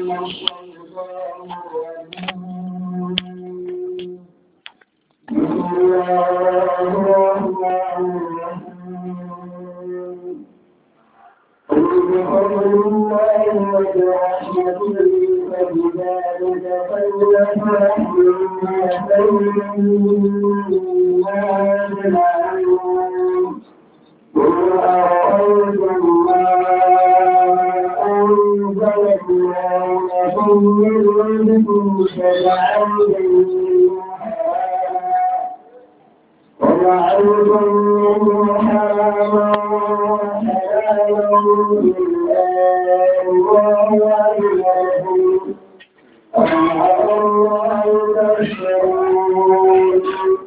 الشيطان الرجيم بسم الله الرحمن الرحيم قل بفضل الله وبرحمته فبذلك فليفرحوا خير مما يجمعون قل أرأيتم ما أنزل الله لكم من رزق فجعلتم وجعلتم منه حراما وحلالا بالله وعلمكم وعلى الله تشكرون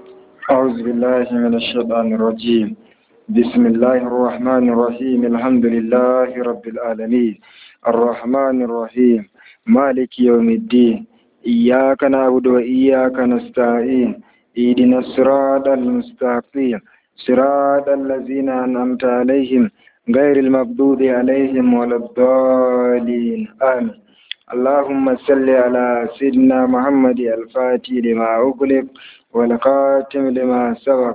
أعوذ بالله من الشيطان الرجيم بسم الله الرحمن الرحيم الحمد لله رب العالمين الرحمن الرحيم مالك يوم الدين إياك نعبد وإياك نستعين اهدنا الصراط المستقيم صراط الذين أنعمت عليهم غير المغضوب عليهم ولا الضالين آمين اللهم صل على سيدنا محمد الفاتح لما أغلق والخاتم لما سبق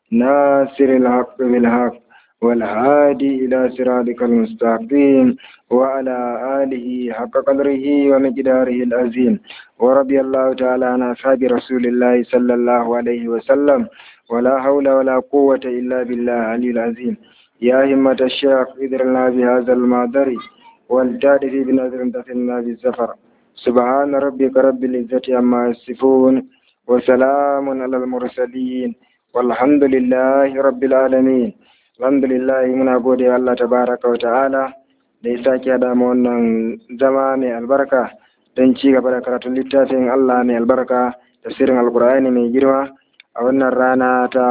ناصر الحق بالحق والهادي إلى صراطك المستقيم وعلى آله حق قدره ومقداره العظيم ورضي الله تعالى عن أصحاب رسول الله صلى الله عليه وسلم ولا حول ولا قوة إلا بالله العلي العظيم يا همة الشيخ اذرنا بهذا المعذر والتعرف بنذر تفلنا بالزفر سبحان ربك رب العزة عما يصفون وسلام على المرسلين والحمد لله رب العالمين الحمد لله muna gode wa Allah tabaraka wa ta'ala da ya sake haɗa mu wannan zama mai albarka don ci gaba da karatun littafin Allah mai albarka tafsirin alkur'ani mai girma a wannan rana ta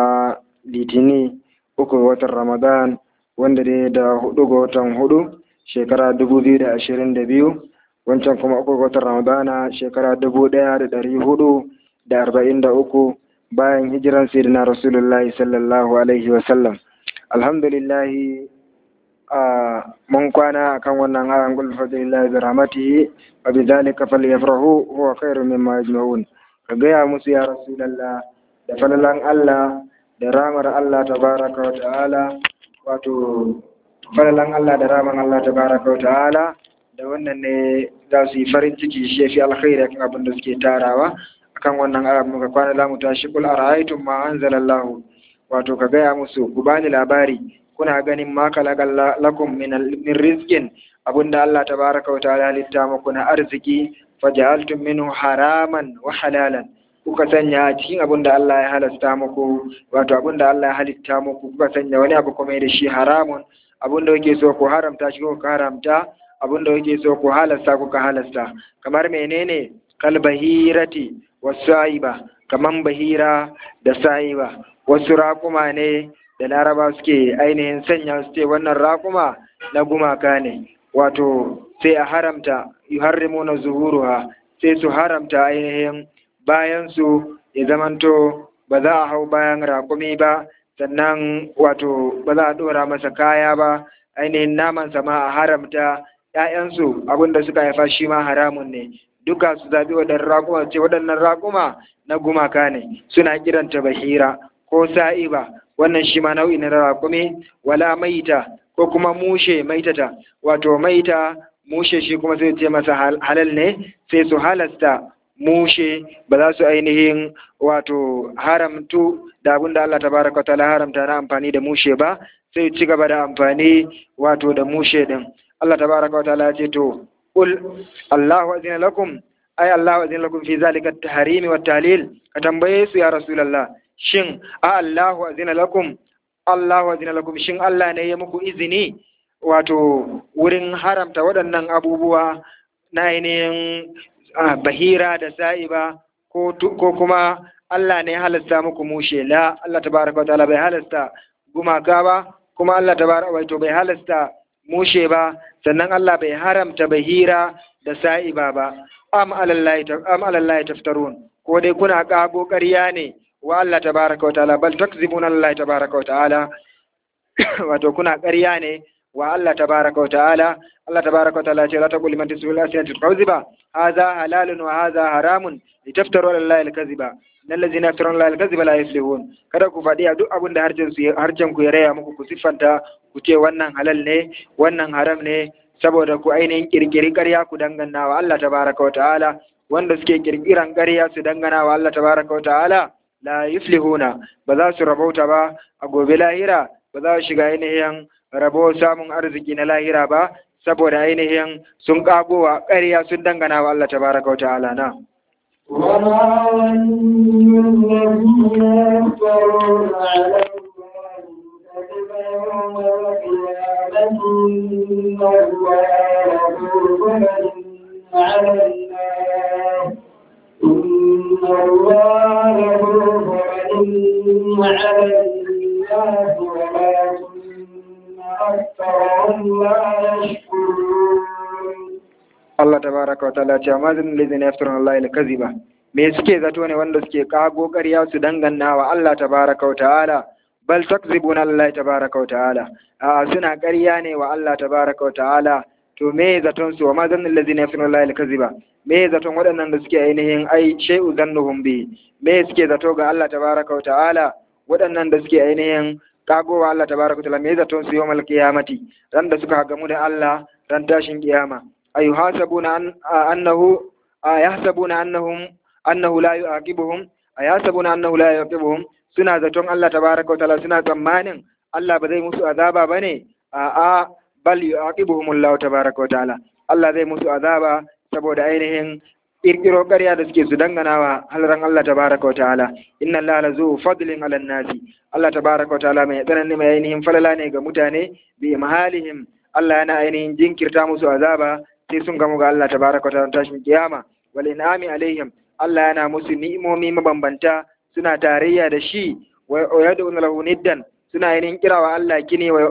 litini uku ga watan ramadan wanda dai da hudu ga watan hudu shekara dubu biyu da ashirin da biyu wancan kuma uku ga watan ramadana shekara dubu ɗaya da ɗari hudu da arba'in da uku bayan hijiran sayyidina rasulullahi sallallahu alaihi wasallam alhamdulillahi a mun kwana akan wannan ayan qul fadlillahi bi rahmatihi wa bi dhalika falyafrahu huwa khairu mimma yajma'un ka gaya musu ya rasulullah da falalan Allah da ramar Allah tabaraka wa ta'ala wato falalan Allah da raman Allah tabaraka wa ta'ala da wannan ne za su yi farin ciki shi fi alkhairi kan abin da suke tarawa akan wannan ayat muka kwana za mu tashi kul ara'aytum ma anzalallahu wato ka gaya musu ku bani labari kuna ganin ma kalakalla lakum min min rizqin abinda Allah tabaraka wa ta'ala halitta muku na arziki faja'altum minhu haraman wa halalan kuka sanya a cikin abinda Allah ya halasta muku wato abinda Allah ya halitta muku kuka sanya wani abu kuma da shi haramun abinda kuke so ku haramta shi kuka haramta abinda kuke so ku halasta kuka halasta kamar menene kalbahirati wasaiba kaman bahira da sa'iba wasu raƙuma ne da laraba suke ainihin sanya su ce wannan raƙuma na gumaka ne wato sai a haramta yuharrimu na zuhuruha sai su haramta ainihin bayan su ya zamanto ba za a hau bayan raƙumi ba sannan wato ba za a ɗora masa kaya ba ainihin naman sama a haramta ‘ya'yansu abinda suka haifa shi ma haramun ne duka su zaɓi waɗannan raƙuma ce waɗannan raƙuma na gumaka ne suna kiranta bahira ko sa'iba wannan shi ma nau'i na raƙumi wala maita ko kuma mushe maitata wato maita mushe shi kuma sai ce masa halal ne sai su halasta mushe ba za su ainihin wato haramtu da abin da Allah tabaraka wa ta'ala haramta na amfani da mushe ba sai ci gaba da amfani wato da mushe din Allah tabaraka wa ta'ala ya ce to qul Allahu azina lakum ay Allahu azina lakum fi zalika at-tahrimi wat tahlil ka tambaye su ya rasulullah shin a Allahu azina lakum Allahu azina lakum shin Allah ne ya muku izini wato wurin haramta waɗannan abubuwa na ainihin bahira da sa'iba ko kuma Allah ne ya halasta muku mushe la Allah tabaraka wa ta'ala bai halasta gumaka ba kuma Allah tabaraka wato bai halasta mushe ba sannan Allah bai haramta bahira da sa'iba ba am alallahi am alallahi taftarun ko dai kuna kago ƙarya ne wa Allah tabaraka wa ta'ala bal takzibuna Allah tabaraka wa ta'ala wato kuna ƙarya ne wa Allah tabaraka wa ta'ala Allah tabaraka wa ta'ala ce la taqul liman tasbihu al-asinatu kadhiba hadha halalun wa hadha haramun litaftaru ala Allah al-kadhiba innal ladzina yaftaruna ala Allah al-kadhiba la yuflihun kada ku faɗi a duk abin da harcen su harcen ku ya raya muku ku siffanta ku ce wannan halal ne wannan haram ne saboda ku ainihin kirkiri ƙarya ku dangana wa Allah tabaraka wa ta'ala wanda suke kirkiran ƙarya su dangana wa Allah tabaraka wa ta'ala la yuflihuna ba za su rabauta ba a gobe lahira ba za su shiga ainihin rabo samun arziki na lahira ba saboda ainihin sun kagowa ƙarya sun dangana wa Allah tabaraka wa ta'ala na وما ظن الذين يفترون على الله الكذب يوم القيامة إن الله ذو فضل على الناس إن الله ذو فضل على الناس ولكن أكثرهم لا يشكرون Allah tabaraka wa ta'ala ce amma zan lazina yaftaruna Allah al-kaziba me suke zato ne wanda suke kago ƙarya su dangana wa Allah tabaraka wa ta'ala bal takzibuna Allah tabaraka wa ta'ala a suna ƙarya ne wa Allah tabaraka wa ta'ala to me zaton su wa ma zan lazina yaftaruna Allah al-kaziba me zaton waɗannan da suke ainihin ai shay'u zannuhum bi me suke zato ga Allah tabaraka wa ta'ala waɗannan da suke ainihin kago wa Allah tabaraka wa ta'ala me zaton su yawmal qiyamati ran da suka gamu da Allah ran tashin kiyama أيحاسبون أن أنه أيحسبون أنهم أنه لا يعاقبهم أيحسبون أنه لا يعاقبهم suna zaton Allah tabaraka wa ta'ala suna tsammanin Allah ba zai musu azaba bane a a bal yu'aqibuhum Allah tabaraka wa ta'ala Allah zai musu azaba saboda ainihin kirkiro ƙarya da suke su dangana wa halran Allah tabaraka wa ta'ala inna Allah la zu fadlin ala nasi Allah tabaraka wa ta'ala mai tsanani mai ainihin falala ne ga mutane bi mahalihim Allah yana ainihin jinkirta musu azaba sai sun gamu ga Allah tabaraka wa ta'ala tashin kiyama wal in'ami alaihim Allah yana musu ni'imomi mabambanta suna tarayya da shi wa yad'una lahu niddan suna yin kirawa Allah kine wa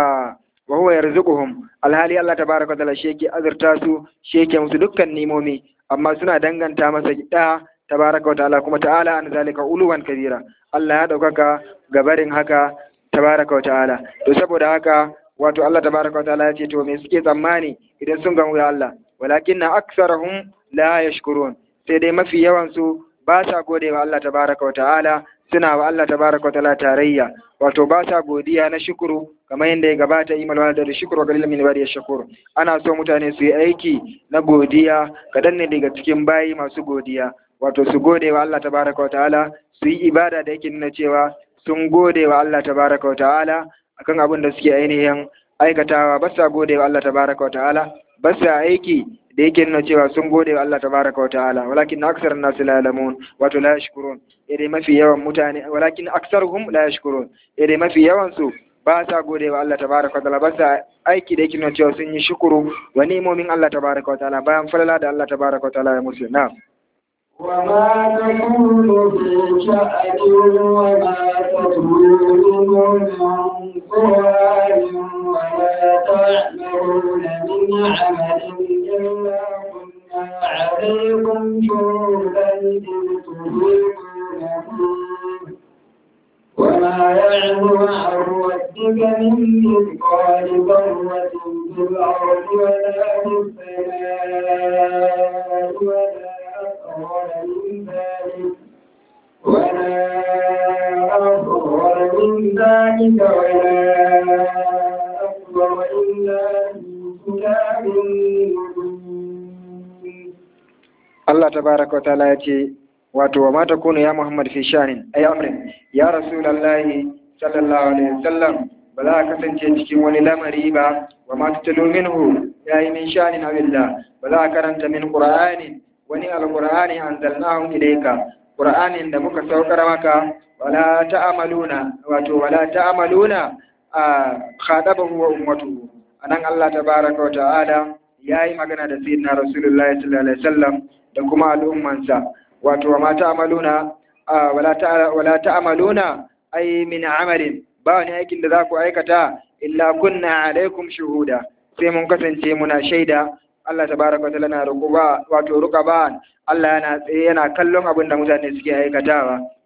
wa huwa yarzuquhum alhali Allah tabaraka wa ta'ala shi yake azurta su shi yake musu dukkan ni'imomi amma suna danganta masa da tabaraka wa ta'ala kuma ta'ala an zalika uluwan kabira Allah ya daukaka gabarin haka tabaraka wa ta'ala to saboda haka wato Allah tabaraka wa ta'ala ya ce to me suke tsammani idan sun gamu da Allah walakinna aksarahum la yashkurun sai dai mafi yawan su ba sa gode wa Allah tabaraka wa ta'ala suna wa Allah tabaraka wa ta'ala tarayya wato ba sa godiya na shukuru kamar yadda ya gabata imal wala da shukuru ga lillahi bari shukuru ana so mutane su yi aiki na godiya kadan ne daga cikin bayi masu godiya wato su gode wa Allah tabaraka wa ta'ala su yi ibada da yake nuna cewa sun gode wa Allah tabaraka wa ta'ala akan abin da suke ainihin aikatawa ba sa gode wa Allah tabaraka wa ta'ala ba sa aiki da yake nuna cewa sun gode wa Allah tabaraka wa ta'ala walakin aksar nas la ya'lamun wato la yashkurun dai mafi yawan mutane walakin aktsaruhum la yashkurun dai mafi yawan su ba sa gode wa Allah tabaraka wa ta'ala ba sa aiki da yake nuna cewa sun yi shukuru wa ni'imomin Allah tabaraka wa ta'ala bayan falala da Allah tabaraka wa ta'ala ya musu na'am وما تكون في شأن وما تتلو منه من قرآن ولا تعملون من عمل إلا كنا عليكم شهودا إذ تفيضون فيه وما يعلم عن ربك من مثقال ذرة في الأرض ولا في السماء ولا أصغر من ذلك ولا أصغر من ذلك ولا أكبر إلا في كتاب مبين Allah tabaraka wa ta'ala ya ce wato wa ma takunu ya Muhammad fi shanin ay amrin ya rasulullahi sallallahu alaihi wasallam ba za ka kasance cikin wani lamari ba wa ma tatalu minhu ya yi min shanin abillah ba za ka karanta min qur'anin wani alqur'ani anzalnahu ilayka qur'anin da muka saukar maka wala ta'amaluna wato wala ta'amaluna a khadabahu wa ummatuhu anan Allah tabaraka wa ta'ala yayi magana da sayyidina rasulullahi sallallahu alaihi wasallam da kuma al'ummansa wato wa ma ta'amaluna wala ta wala ta'amaluna ay min amalin ba wani aikin da za ku aikata illa kunna alaikum shuhuda sai mun kasance muna shaida Allah tabaraka wa ta'ala na rukuba wato ruqaba Allah yana tsaye yana kallon abin da mutane suke aikatawa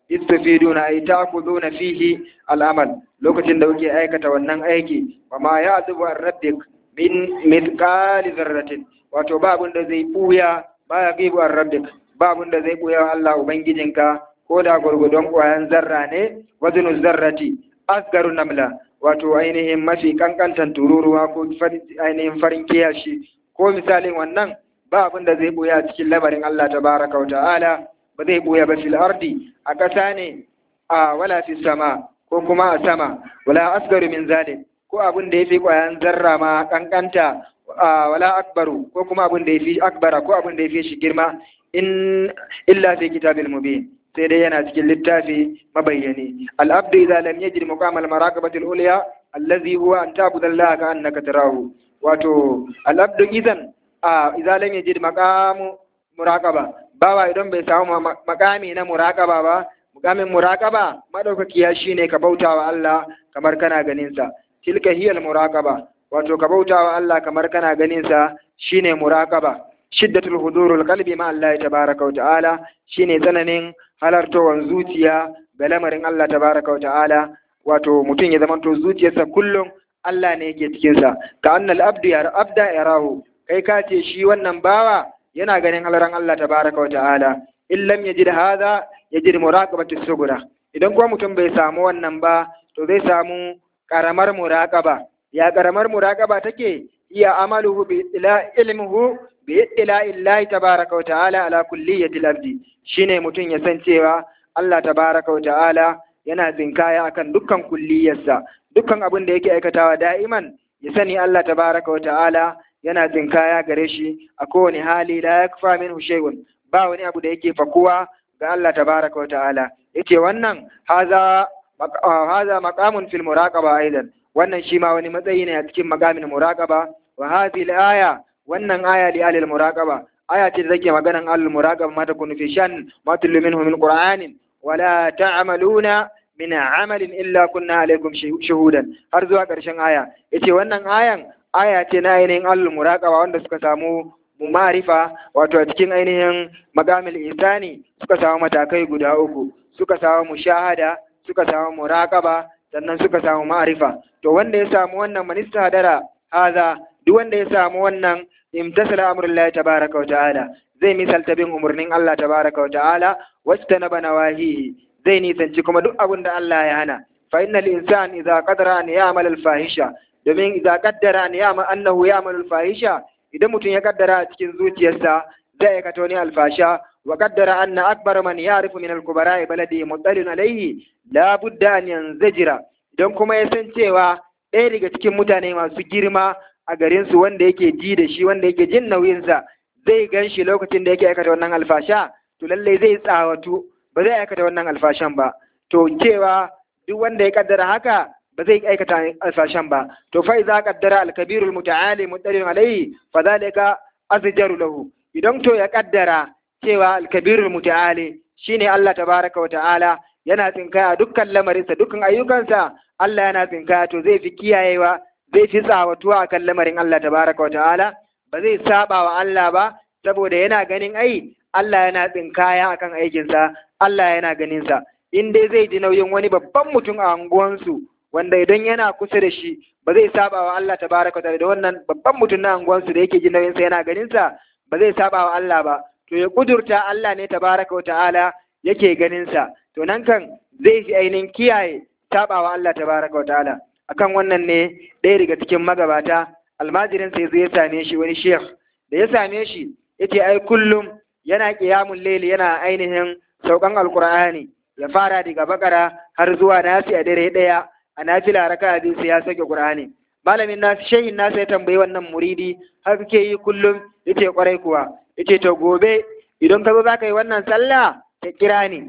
istafiduna ay ta'khuduna fihi al'amal lokacin da kuke aikata wannan aiki wa ma ya'zubu an rabbik min mithqali dharratin wato ba abin da zai buya ba ya gibu an rabbik ba abin da zai buya Allah ubangijinka ko da gurgudon kwayan zarra ne wazinu zarrati asgaru namla wato ainihin mafi kankantan tururuwa ko ainihin farin kiyashi ko misalin wannan ba abin da zai buya cikin lamarin Allah tabaraka wa ta'ala ba zai buya ba fil ardi a ƙasa ne a wala fi sama ko kuma a sama wala asgaru min zalim ko abin da yafi ƙwayan zarra ma kankanta wala akbaru ko kuma abin da yafi akbara ko abin da yafi shi girma in illa fi kitabil mubin sai dai yana cikin littafi mabayyani al-abdu idza lam yajid muqam al-maraqabati al-ulya allazi huwa an ta'budu Allah ka annaka tarahu wato al-abdu idan idza lam yajid maqam muraqaba bawa idan bai samu makami na muraqaba ba mukamin muraqaba madaukakiya shine ka bautawa Allah kamar kana ganin sa tilka hiya al-muraqaba wato ka bautawa Allah kamar kana ganin sa shine muraqaba shiddatul hudurul qalbi ma Allah tabaaraka wa ta'ala shine tsananin halartowan zuciya ga lamarin Allah tabaraka wa ta'ala wato mutum ya zamanto zuciyarsa kullum Allah ne yake cikin sa ka annal abdu ya abda yarahu kai ka ce shi wannan bawa yana ganin halaran Allah tabaraka wa ta'ala in lam yajid hadha yajid muraqabati sugura idan kuma mutum bai samu wannan ba to zai samu karamar muraqaba ya karamar muraqaba take iya amaluhu bi ila ilmuhu bi ila illahi tabaraka wa ta'ala ala kulliyatil abdi shine mutum ya san cewa Allah tabaraka wa ta'ala yana tsinkaya akan dukkan kulliyarsa dukkan abin da yake aikatawa da'iman ya sani Allah tabaraka wa ta'ala yana tsinkaya gare shi a kowane hali la yakfa minhu shay'un ba wani abu da yake fakuwa ga Allah tabaraka wa ta'ala yace wannan haza haza maqamun fil muraqaba aidan wannan shi ma wani matsayi ne a cikin maqamin muraqaba wa hadhihi al-aya wannan aya li alil muraqaba aya ce da take maganan al muraqaba ma ta kunu fi shan ma tullu minhu min qur'anin wala ta'maluna min amalin illa kunna alaikum shuhudan har zuwa karshen aya yace wannan ayan aya ce na ainihin al muraqaba wanda suka samu ma'arifa wato a cikin ainihin magamil isani suka samu matakai guda uku suka samu mushahada suka samu muraqaba sannan suka samu ma'arifa to wanda ya samu wannan manista hadara haza duk wanda ya samu wannan imtasala amrullahi tabaraka wa ta'ala zai misalta bin umarnin Allah tabaraka wa ta'ala wacce na bana wahihi zai nisanci kuma duk abin da Allah ya hana fa innal insan idza qadara an ya'mal al fahisha domin idza qaddara an ya'mal annahu ya'mal al fahisha idan mutum ya kaddara a cikin zuciyarsa zai aikata wani alfasha wa qaddara anna akbar man ya'rifu min al kubara baladi mutalin alayhi la budda an yanzajira idan kuma ya san cewa ɗaya daga cikin mutane masu girma a garinsu wanda yake ji da shi wanda yake jin nauyinsa zai gan shi lokacin da yake aikata wannan alfasha to lallai zai tsawatu ba zai aikata wannan alfashan ba to cewa duk wanda ya kaddara haka ba zai aikata alfashan ba to fa idza qaddara al-kabirul muta'ali mutalin alayhi fa zalika azjaru lahu idan to ya kaddara cewa al-kabirul muta'ali shine Allah tabaraka wa ta'ala yana tsinkaya dukkan lamarinsa dukkan ayyukansa Allah yana tsinkaya to zai fi kiyayewa zai fi tsawatuwa akan lamarin Allah tabaraka wa ta'ala ba zai saba wa Allah ba saboda yana ganin ai Allah yana tsinkaya akan aikinsa Allah yana ganin sa in dai zai ji nauyin wani babban mutum a anguwansu wanda idan yana kusa da shi ba zai saba wa Allah tabaraka wa ta'ala da wannan babban mutum na anguwansu da yake ji nauyin sa yana ganin sa ba zai saba wa Allah ba to ya kudurta Allah ne tabaraka wa ta'ala yake ganin sa to nan kan zai fi ainihin kiyaye saba wa Allah tabaraka wa ta'ala akan wannan ne ɗaya daga cikin magabata almajirin sai zai same shi wani sheikh da ya same shi yace ai kullum yana qiyamul layli yana ainihin saukan alqur'ani ya fara daga bakara har zuwa nasi a dare daya a nafila raka'a biyu sai ya sake qur'ani malamin nasu shehin nasa ya tambayi wannan muridi har kake yi kullum yace kwarai kuwa yace to gobe idan ka zo za ka yi wannan sallah ka kira ni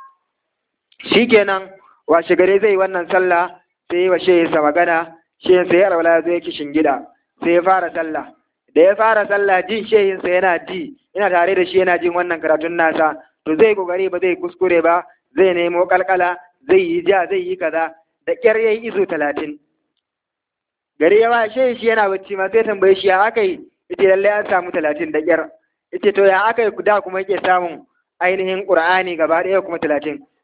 shikenan washe gare zai yi wannan sallah sai wa shehinsa magana shehinsa ya raula ya zo yake shingida sai ya fara sallah da ya fara sallah jin shehinsa yana ji yana tare da shi yana jin wannan karatun nasa to zai kokari ba zai kuskure ba zai nemo kalkala zai yi ja zai yi kaza da kyar yayi izo talatin gari ya ba shehin shi yana bacci ma sai tambaye shi ya aka yi yace lallai an samu talatin da kyar yace to ya aka yi da kuma yake samun ainihin qur'ani gaba ɗaya kuma talatin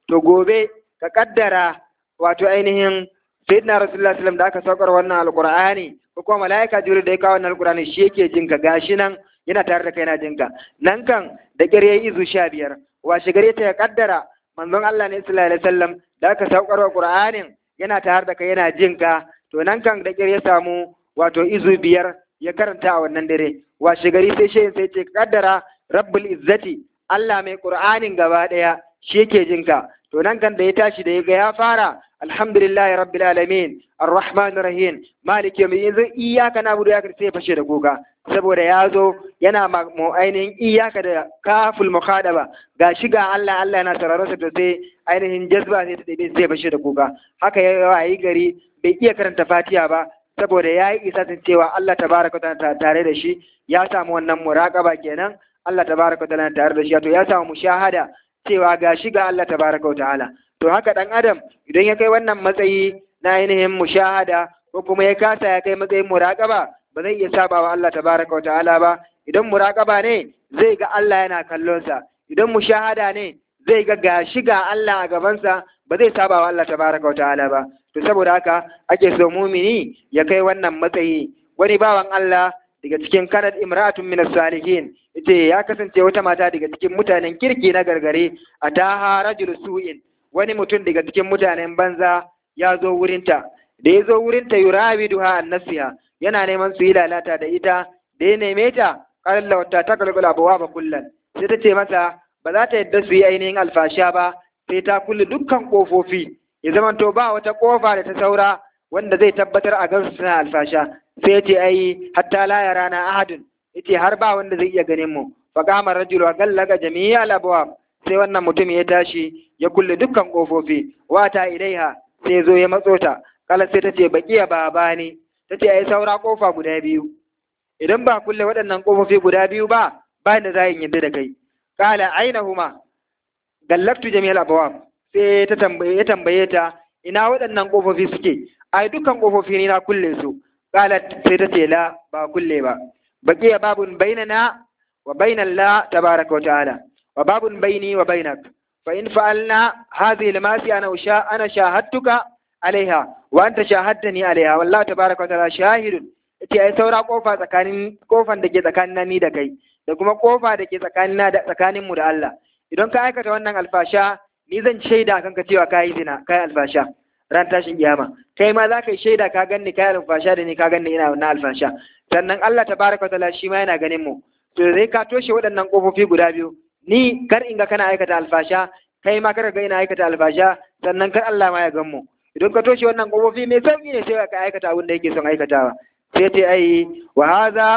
to gobe ka kaddara wato ainihin sayyidina rasulullah sallam da aka saukar wannan alqur'ani ko kuma malaika jibril da ya kawo wannan alqur'ani shi yake jin ka gashi nan yana tare da kai yana jin ka nan kan da kire izu sha biyar washe gare ta ya kaddara manzon Allah ne sallallahu alaihi wasallam da aka saukar wa qur'anin yana tare da kai yana jin ka to nan kan da kire ya samu wato izu biyar ya karanta a wannan dare washe gari sai shi sai ce kaddara rabbul izzati Allah mai qur'anin gaba daya shi yake jin ka to nan kan da ya tashi da ya ga ya fara alhamdulillahi rabbil alamin arrahmanir rahim maliki yawmin yanzu iyyaka na'budu ya sai fashe da kuka saboda ya zo yana mu ainihin iyaka da kaful mukhadaba ga shi ga Allah Allah yana sauraron sa to sai ainihin jazba sai ta dabe sai fashe da kuka haka ya wayi gari bai iya karanta Fatiha ba saboda ya yi isatin cewa Allah tabaraka ta'ala tare da shi ya samu wannan muraqaba kenan Allah tabaraka ta'ala tare da shi to ya samu mushahada cewa ga shi ga Allah tabaraka ta'ala to haka dan adam idan ya kai wannan matsayi na ainihin mushahada ko kuma ya kasa ya kai matsayin muraqaba ba zai iya saba wa Allah tabaraka ta'ala ba idan muraqaba ne zai ga Allah yana kallon sa idan mushahada ne zai ga gashi ga Allah a gabansa ba zai saba wa Allah tabaraka ta'ala ba to saboda haka ake so mumini ya kai wannan matsayi wani bawan Allah daga cikin kanad imra'atun min salihin ita ya kasance wata mata daga cikin mutanen kirki na gargare a taha rajul su'in wani mutum daga cikin mutanen banza ya zo wurinta da ya zo wurinta yurabiduha an nasiha yana neman su yi lalata da ita da ya neme ta kalla wata ta kalkula bawa ba kullan sai ta ce masa ba za ta yadda su yi ainihin alfasha ba sai ta kulle dukkan kofofi ya zamanto ba wata kofa da ta saura wanda zai tabbatar a gansu suna alfasha sai ce ai hatta la yarana ahadun yace har ba wanda zai iya ganin mu fa qama rajulu gallaga jami'a al-abwab sai wannan mutum ya tashi ya kulle dukkan kofofi wata ilaiha sai zo ya matso ta kala sai tace baqiya baba ne tace ai saura kofa guda biyu idan ba kulle waɗannan kofofi guda biyu ba ba da za yin yadda da kai kala ainahuma gallaktu jami'al abwab sai ta tambaye ya tambaye ta ina waɗannan kofofi suke ai dukkan kofofi ni na kulle su kala sai ta ce la ba kulle ba baqiya babun bainana wa bainal la tabaraka wa ta'ala wa babun baini wa bainak fa in fa'alna hadhihi al-masi ana usha ana shahadtuka alaiha wa anta shahadtani alaiha wallahu tabaraka wa ta'ala shahidun yace ai saura kofa tsakanin kofan da ke tsakanin ni da kai da kuma kofa da ke tsakanin da tsakanin mu da Allah idan ka aikata wannan alfasha ni zan shaida kanka cewa kai zina kai alfasha ran tashin kiyama kai ma za ka yi shaida ka ganni kai alfasha da ni ka ganni ina wannan alfasha sannan Allah tabaraka wa ta'ala shi ma yana ganin mu to zai ka toshe waɗannan kofofi guda biyu ni kar in ga kana aikata alfasha kai ma kar ga ina aikata alfasha sannan kar Allah ma ya gan mu idan ka toshe wannan kofofi mai sauki ne sai ka aikata abin da yake son aikatawa sai ta ai wa haza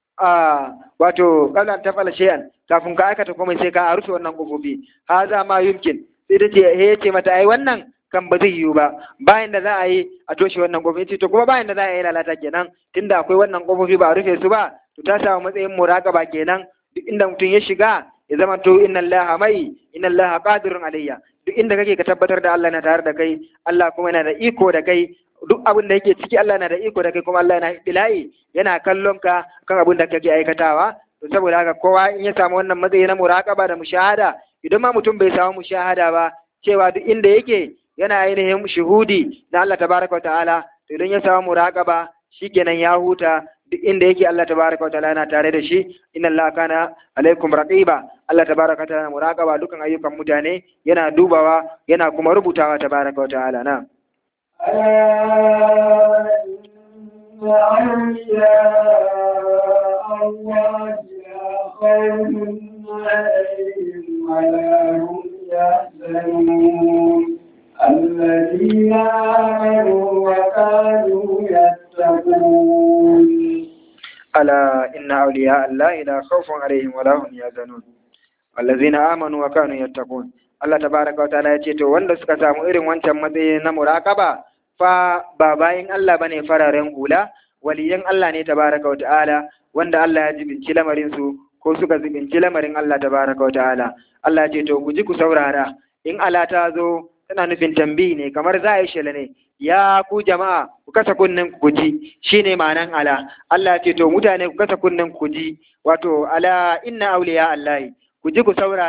wato kallan ta fala shay'an kafin ka aikata komai sai ka rufe wannan kofofi haza ma yumkin sai ta ce he ce mata ai wannan kan ba zai yiwu ba bayan da za a yi a toshe wannan kofofi to kuma bayan da za a yi lalata kenan tunda akwai wannan kofofi ba a rufe su ba to ta samu matsayin muraqaba kenan duk inda mutum ya shiga ya zama to inna allaha mai inna allaha qadirun alayya duk inda kake ka tabbatar da Allah na tare da kai Allah kuma yana da iko da kai duk abin da yake ciki Allah na da iko da kai kuma Allah yana bila'i yana kallon ka kan abin da kake aikatawa to saboda haka kowa in ya samu wannan matsayi na muraqaba da mushahada idan ma mutum bai samu mushahada ba cewa duk inda yake yana ainihin shuhudi na Allah tabaraka wa ta'ala to idan ya samu muraqaba shikenan ya huta duk inda yake Allah tabaraka wa ta'ala yana tare da shi inna Allah kana alaikum raqiba Allah tabaraka wa ta'ala muraqaba dukan ayyukan mutane yana dubawa yana kuma rubutawa tabaraka wa ta'ala na الله لا خوف عليهم ولا هم يحزنون الذين آمنوا وكانوا يتقون ألا إن أولياء الله لا خوف عليهم ولا هم يحزنون الذين آمنوا وكانوا يتقون Allah tabaraka wataala ya ce to wanda suka samu irin wancan matsayi na muraqaba fa ba bayin Allah bane fararen hula waliyan Allah ne tabaraka wataala wanda Allah ya jibinci lamarin su ko suka jibinci lamarin Allah tabaraka wataala Allah ya ce to ku ji ku saurara in ala ta zo tana nufin tambayi ne kamar za a yi shela ne ya ku jama'a ku kasa kunnen ku ji shine ma'anan ala Allah ya ce to mutane ku kasa kunnen ku ji wato ala inna awliya Allah ku ji ku saurara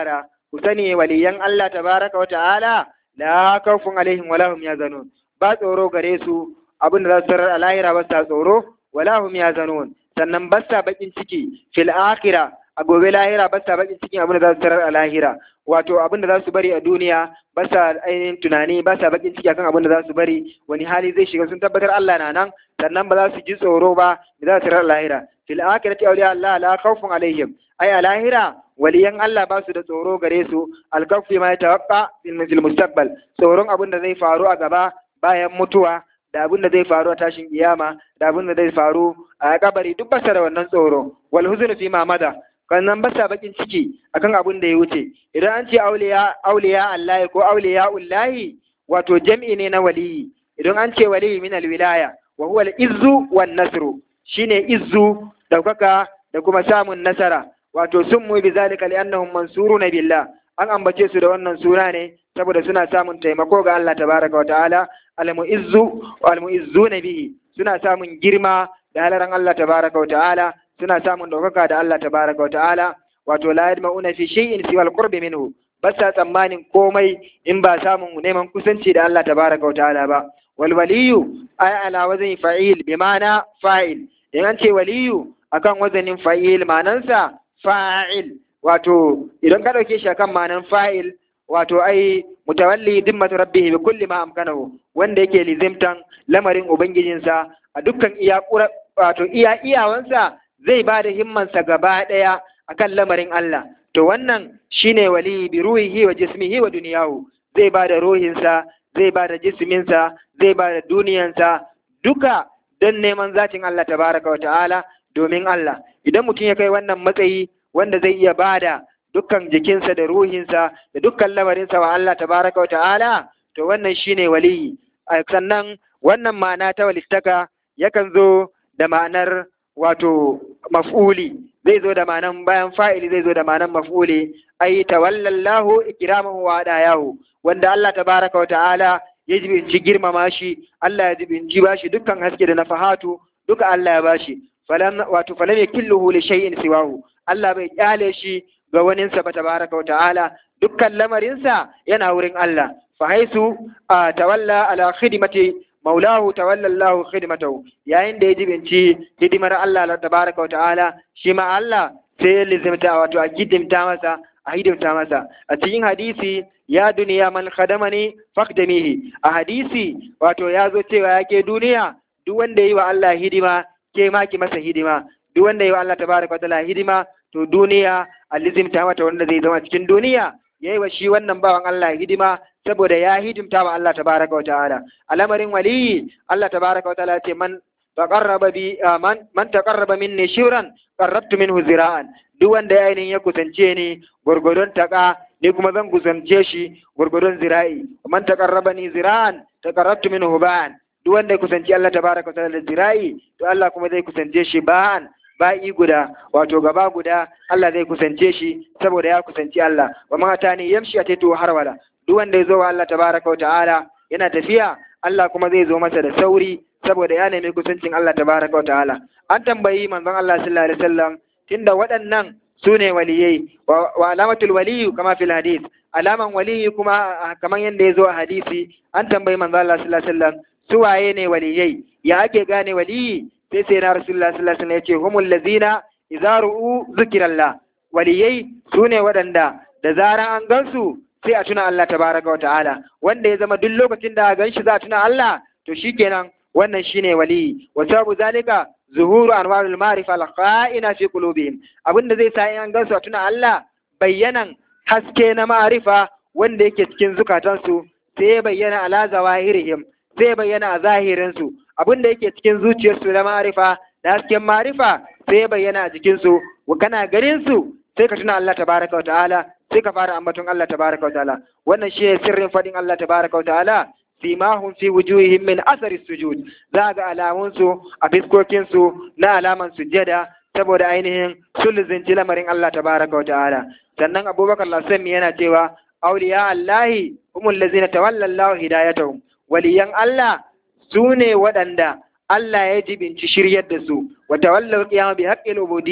ku sani waliyan Allah tabaraka wa ta'ala la khawfun alaihim wala hum yazanun ba tsoro gare su abin da za su tarar a lahira ba sa tsoro wala hum yazanun sannan ba sa bakin ciki fil akhirah a gobe lahira ba sa bakin cikin abin da za su tarar a lahira wato abin da za su bari a duniya ba sa ainihin tunani ba sa bakin ciki akan abin da za su bari wani hali zai shiga sun tabbatar Allah na nan sannan ba za su ji tsoro ba da za su tarar a lahira fil akhirati awliya Allah la khawfun alaihim ay a lahira waliyan Allah ba su da tsoro gare su alkafi ma tawaqqa fil mustaqbal tsoron abin da zai faru a gaba bayan mutuwa da abin da zai faru a tashin kiyama da abin da zai faru a kabari duk basa da wannan tsoro wal huznu fi ma mada kannan basa bakin ciki akan abin da ya wuce idan an ce auliya auliya Allah ko auliya ullahi wato jam'i ne na waliyi idan an ce waliyi min alwilaya wa huwa al-izzu wan nasru shine izzu daukaka da kuma samun nasara wato sun mu bi zalika li annahum mansuruna billah an ambace su da wannan suna ne saboda suna samun taimako ga Allah tabaraka wa ta'ala al-mu'izzu wal-mu'izzuna bihi suna samun girma da halaran Allah tabaraka wa ta'ala suna samun daukaka da Allah tabaraka wa ta'ala wato la yadma'una fi shay'in siwa al-qurbi minhu ba sa tsammanin komai in ba samun neman kusanci da Allah tabaraka wa ta'ala ba wal waliyu ay ala wazni fa'il bi ma'ana fa'il in an ce waliyu akan wazanin fa'il ma'anansa fa'il wato idan ka ɗauke shi akan ma'anan fa'il wato ai mutawalli dimmatu rabbihi bi kulli ma amkanahu wanda yake lizimtan lamarin ubangijinsa a dukkan iya wato iya iyawansa zai ba da himmansa gaba ɗaya akan lamarin Allah to wannan shine wali bi ruhihi wa jismihi wa duniyahu zai ba da ruhinsa zai ba da jisminsa zai ba da duniyansa duka don neman zatin Allah tabaraka wa ta'ala domin Allah idan mutum ya kai wannan matsayi wanda zai iya bada dukkan jikinsa da ruhinsa da dukkan lamarinsa wa Allah tabaraka wa ta'ala to wannan shine waliyi sannan wannan ma'ana ta walittaka yakan zo da ma'anar wato maf'uli zai zo da ma'anan bayan fa'ili zai zo da ma'anan maf'uli ai tawallallahu ikramahu wa adayahu wanda Allah tabaraka wa ta'ala ya jibinci girmama shi Allah ya jibinci bashi dukkan haske da nafahatu duka Allah ya bashi falan wato falan yakilluhu li shay'in siwahu Allah bai kyale shi ga waninsa ba tabaraka wa ta'ala dukkan lamarinsa yana wurin Allah fa haisu tawalla ala khidmati maulahu tawalla Allah khidmatahu yayin da ya jibinci hidimar Allah tabaraka wa ta'ala shi ma Allah sai ya lizimta wato a hidimta masa a hidimta masa a cikin hadisi ya duniya man khadamani faqdamihi a hadisi wato ya zo cewa yake duniya duk wanda yi wa Allah hidima ke ma ki masa hidima duk wanda yi wa Allah tabaraka wa ta'ala hidima to duniya alizimta mata wanda zai zama cikin duniya yayi wa shi wannan bawan Allah hidima saboda ya hidimta wa Allah tabaraka wa ta'ala al'amarin waliyi Allah tabaraka wa ta'ala ce man taqarraba bi man man taqarraba minni shibran qarrabtu minhu zira'an duk wanda ya ainihin ya kusance ni gurgurdon taka ni kuma zan kusance shi gurgurdon zira'i man taqarraba ni zira'an taqarrabtu minhu ba'an duk wanda ya kusanci Allah tabaraka wa ta'ala da zira'i to Allah kuma zai kusance shi ba'an ba'i guda wato gaba guda Allah zai kusance shi saboda ya kusanci Allah wa mata ne yamshi a taito harwala duk wanda ya zo wa Allah tabaraka wa ta'ala yana tafiya Allah kuma zai zo masa da sauri saboda ya nemi kusancin Allah tabaraka wa ta'ala an tambayi manzon Allah sallallahu alaihi wasallam tunda waɗannan su ne waliyai wa alamatul waliyu kama fil hadith alaman waliyi kuma kaman yadda ya zo a hadisi an tambayi manzon Allah sallallahu alaihi wasallam su waye ne waliyai ya ake gane waliyi sai sai na rasulullah sallallahu alaihi wasallam yace humul ladzina idza ru'u zikrallah waliyai sune waɗanda da zaran an gansu sai a tuna Allah tabaraka wa ta'ala wanda ya zama duk lokacin da gan shi za a tuna Allah to shikenan wannan shine waliyi wa sabu zalika zuhuru anwarul ma'rifa al-qa'ina fi qulubihim abinda zai sa in an gansu a tuna Allah bayyanan haske na ma'rifa wanda yake cikin zukatansu sai bayyana ala zawahirihim sai bayyana a zahirinsu abin da yake cikin zuciyarsu na marifa da hasken marifa sai bayyana a jikinsu wa kana garinsu sai ka tuna Allah tabaraka wa ta'ala sai ka fara ambaton Allah tabaraka wa ta'ala wannan shi ne sirrin fadin Allah tabaraka wa ta'ala simahum fi wujuhihim min asari sujud za ga alamunsu a fiskokinsu na alaman sujjada saboda ainihin sulzinci lamarin Allah tabaraka wa ta'ala sannan abubakar lasami yana cewa auliya allahi humul ladzina tawalla Allah hidayatahum waliyan Allah su ne waɗanda Allah ya jibinci shiryar da su wa tawallar qiyama bi haqqil ubudiyya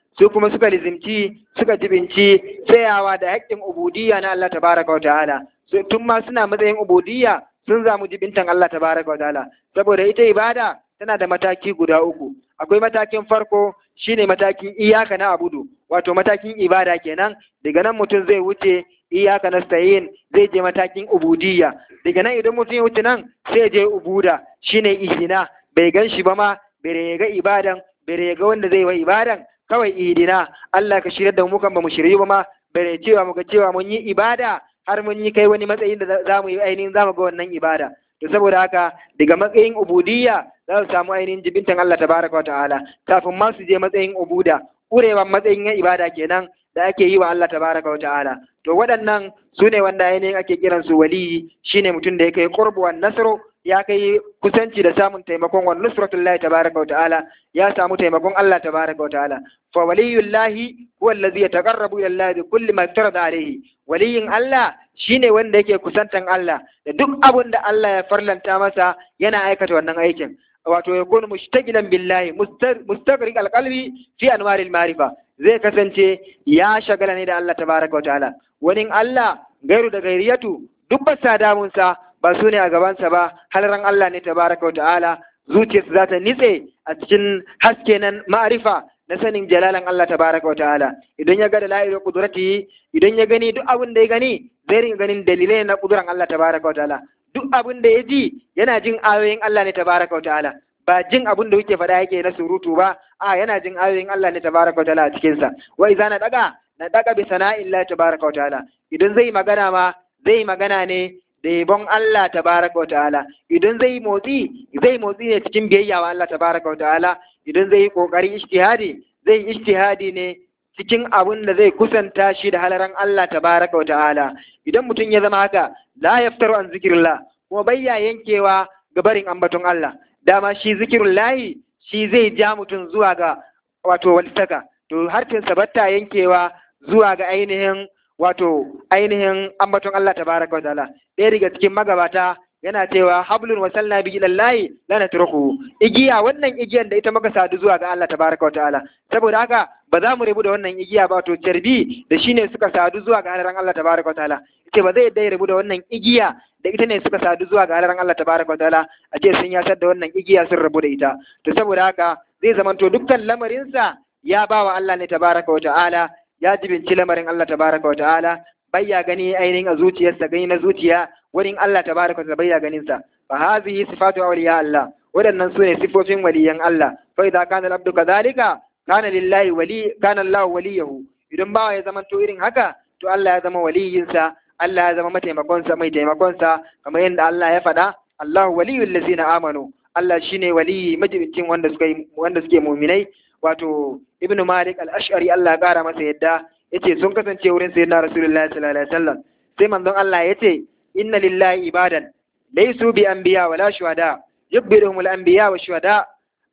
su kuma suka lizimci suka jibinci tsayawa da haƙƙin ubudiyya na Allah tabaraka wa ta'ala tun ma suna matsayin ubudiyya sun zamu jibintan Allah tabaraka wa ta'ala saboda ita ibada tana da mataki guda uku akwai matakin farko shine matakin iyaka na abudu wato matakin ibada kenan daga nan mutum zai wuce iyaka nasta'in zai je matakin ubudiyya daga nan idan mutum ya wuce nan sai je ubuda shine ihina bai gan shi ba ma bai ga ibadan bai ga wanda zai wa ibadan kawai idina Allah ka shirya da mu kan ba mu shiryu ba ma bai cewa muka cewa mun yi ibada har mun yi kai wani matsayin da za mu yi ainihin za mu ga wannan ibada to saboda haka daga matsayin ubudiyya za su samu ainihin jibintan Allah tabaraka wa ta'ala kafin ma su je matsayin ubuda urewan matsayin ya ibada kenan da ake yi wa Allah tabaraka wa ta'ala to waɗannan su ne wanda ainihin ake kiran su waliyi shine mutum da ya kai qurbu wan nasru ya kai kusanci da samun taimakon wa nusratullahi tabaraka wa ta'ala ya samu taimakon Allah tabaraka wa ta'ala fa waliyullahi huwa allazi yataqarrabu ila Allah bi kulli ma tarada alayhi waliyin Allah shine wanda yake kusantan Allah da duk abin da Allah ya farlanta masa yana aikata wannan aikin wato ya kunu mushtagilan billahi mustaqriq alqalbi fi anwaril ma'rifa zai kasance ya shagala ne da Allah tabaraka wa ta'ala wani Allah gairu da gairiyatu duk ba sa damunsa ba su ne a gabansa ba halaran Allah ne tabaraka wa ta'ala zuciyarsa za ta nitse a cikin haske nan ma'arifa na sanin jalalan Allah tabaraka wa ta'ala idan ya ga da la'ilu qudratihi idan ya gani duk abin da ya gani zai ringa ganin dalilai na kuduran Allah tabaraka wa ta'ala duk abin da ya ji yana jin ayoyin Allah ne tabaraka wa ta'ala ba jin abin da kuke faɗa yake na surutu ba a yana jin ayoyin Allah ne tabaraka wa ta'ala a cikin sa wa idza na daga na daga bi sana'illahi tabaraka wa ta'ala idan zai magana ma zai magana ne da yabon Allah tabaraka wa ta'ala idan zai motsi zai motsi ne cikin biyayya wa Allah tabaraka wa ta'ala idan zai yi kokari ijtihadi zai yi ijtihadi ne cikin abin da zai kusanta shi da halaran Allah tabaraka wa ta'ala idan mutum ya zama haka la yaftaru an zikrillah kuma bayya yankewa ga barin ambaton Allah dama shi zikirullahi shi zai ja mutum zuwa ga wato walitaka to harfin sabatta yankewa zuwa ga ainihin wato ainihin ambaton Allah tabaraka wa ta'ala ɗaya daga cikin magabata yana cewa hablun wasalna bi ilallahi la natruku igiya wannan igiyan da ita muka sadu zuwa ga Allah tabaraka wa ta'ala saboda haka ba za mu rabu da wannan igiya ba to carbi da shine suka sadu zuwa ga halaran Allah tabaraka wa ta'ala ce ba zai yadda ya rabu da wannan igiya da ita ne suka sadu zuwa ga halaran Allah tabaraka wa ta'ala a ce sun yasar da wannan igiya sun rabu da ita to saboda haka zai zamanto dukkan lamarinsa ya ba wa Allah ne tabaraka wa ta'ala ya jibinci lamarin Allah tabaraka wa ta'ala bayya gani ainihin a zuciyarsa gani na zuciya wurin Allah tabaraka wa bayya ganin sa fa hazihi sifatu awliya Allah waɗannan su ne sifofin waliyan Allah fa idza kana al-abdu kadhalika kana lillahi wali kana Allah waliyahu idan bawa ya zama to irin haka to Allah ya zama waliyinsa Allah ya zama mataimakonsa mai taimakonsa kamar yadda Allah ya faɗa Allahu waliyul ladzina amanu Allah shine waliyi majibincin wanda suka wanda suke mu'minai wato Ibn Malik al-Ash'ari Allah ya kara masa yadda yace sun kasance wurin sayyidina Rasulullahi sallallahu alaihi wasallam sai manzon Allah yace inna lillahi ibadan laysu bi anbiya wala shuhada yubbiruhum al-anbiya wa shuhada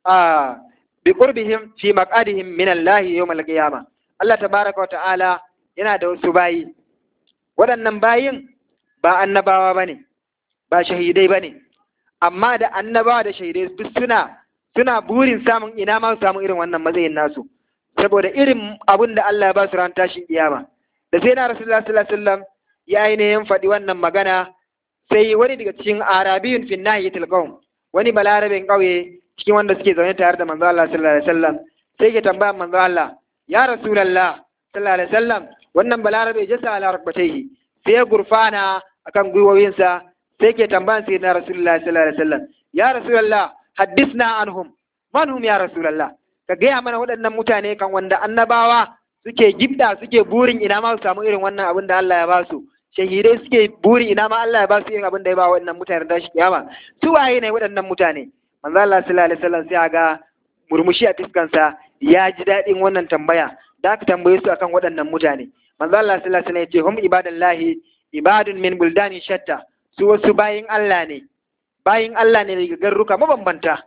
a bi qurbihim fi maqadihim min Allah yawm al-qiyamah Allah tabaraka wa ta'ala yana da wasu bayi waɗannan bayin ba annabawa bane ba shahidai bane amma da annabawa da shahidai duk suna suna burin samun ina ma su samu irin wannan matsayin nasu saboda irin abin da Allah ya ba su ran tashin kiyama da sai na Rasulullah sallallahu alaihi wasallam ya ainihin faɗi wannan magana sai wani daga cikin arabiyun fi nahiyatil qawm wani balarabin ƙauye cikin wanda suke zaune tare da manzo Allah sallallahu alaihi wasallam sai ke tambaya manzo Allah ya Rasulullah sallallahu alaihi wasallam wannan balarabe jasa ala rabbatayhi sai ya gurfana akan gwiwoyinsa sai ke tambayan sai na Rasulullah sallallahu alaihi wasallam ya Rasulullah haddisna anhum man hum ya Rasulullah ka gaya mana waɗannan mutane kan wanda annabawa suke gibda suke burin ina ma su samu irin wannan abin da Allah ya ba su shahidai suke buri ina ma Allah ya ba su irin abin da ya ba waɗannan mutane da shi kiyama su waye ne waɗannan mutane manzo Allah sallallahu alaihi wasallam sai ga murmushi a fiskansa ya ji daɗin wannan tambaya da aka tambaye su akan waɗannan mutane manzo Allah sallallahu alaihi wasallam ya ce hum ibadallahi ibadun min buldani shatta su wasu bayin Allah ne bayin Allah ne daga garruka mabambanta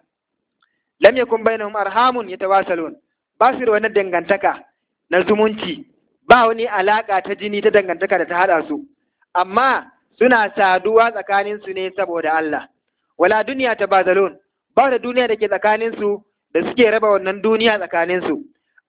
lam yakun bainahum arhamun yatawasalun ba su da wani dangantaka na zumunci ba wani alaka ta jini ta dangantaka da ta hada su amma suna saduwa tsakanin su ne saboda Allah wala duniya ta bazalun ba da duniya da ke tsakanin su da suke raba wannan duniya tsakanin su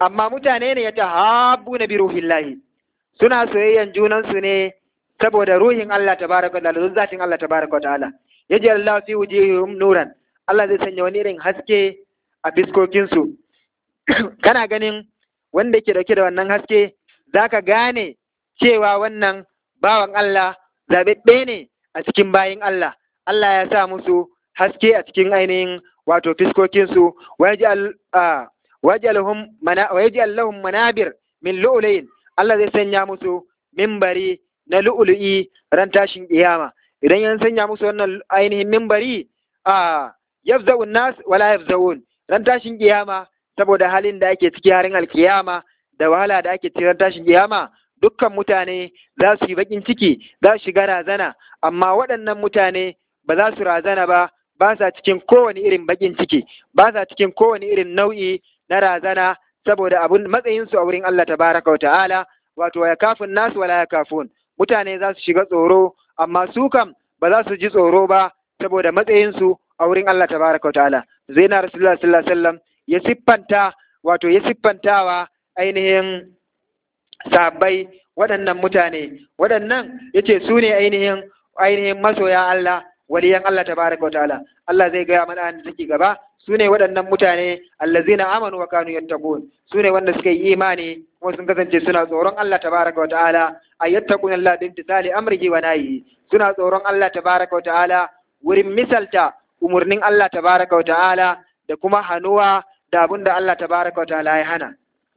amma mutane ne ya tahabbu na bi ruhillahi suna soyayyan junansu ne saboda ruhin Allah tabaraka wa ta'ala zatin Allah tabaraka wa ta'ala yaji Allah fi wujihim nuran Allah zai sanya wani irin haske a fiskokin su kana ganin wanda ke dauke da wannan haske zaka gane cewa wannan bawan Allah zababbe ne a cikin bayin Allah Allah ya sa musu haske a cikin ainihin wato fiskokin su wajal wajalhum mana wajal lahum manabir min lu'layn Allah zai sanya musu mimbari na lu'ulu'i ran tashin kiyama idan yan sanya musu wannan ainihin mimbari a yafza'un nas wala yafza'un ran tashin kiyama saboda halin da ake ciki harin alkiyama da wahala da ake ciki ran tashin kiyama dukkan mutane za su yi bakin ciki za su shiga razana amma waɗannan mutane ba za su razana ba ba sa cikin kowane irin bakin ciki ba sa cikin kowane irin nau'i na razana saboda abun matsayinsu a wurin Allah tabaraka wa ta'ala wato ya kafin nasu wala ya kafun mutane za su shiga tsoro amma su kam ba za su ji tsoro ba saboda matsayinsu a wurin Allah tabaraka wa ta'ala zaina rasulullah sallallahu alaihi wasallam ya siffanta wato ya siffantawa ainihin sahabbai waɗannan mutane waɗannan yace su ne ainihin ainihin masoya Allah waliyan Allah tabaraka wa ta'ala Allah zai gaya mana da take gaba su ne waɗannan mutane allazina amanu wa kanu yattaqun su ne wanda suka yi imani kuma sun kasance suna tsoron Allah tabaraka wa ta'ala ayattaquna Allah bi imtithali amrihi wa nahyi suna tsoron Allah tabaraka wa ta'ala wurin misalta umurnin Allah tabaraka wa ta'ala da kuma hanuwa da abin da Allah tabaraka wa ta'ala ya hana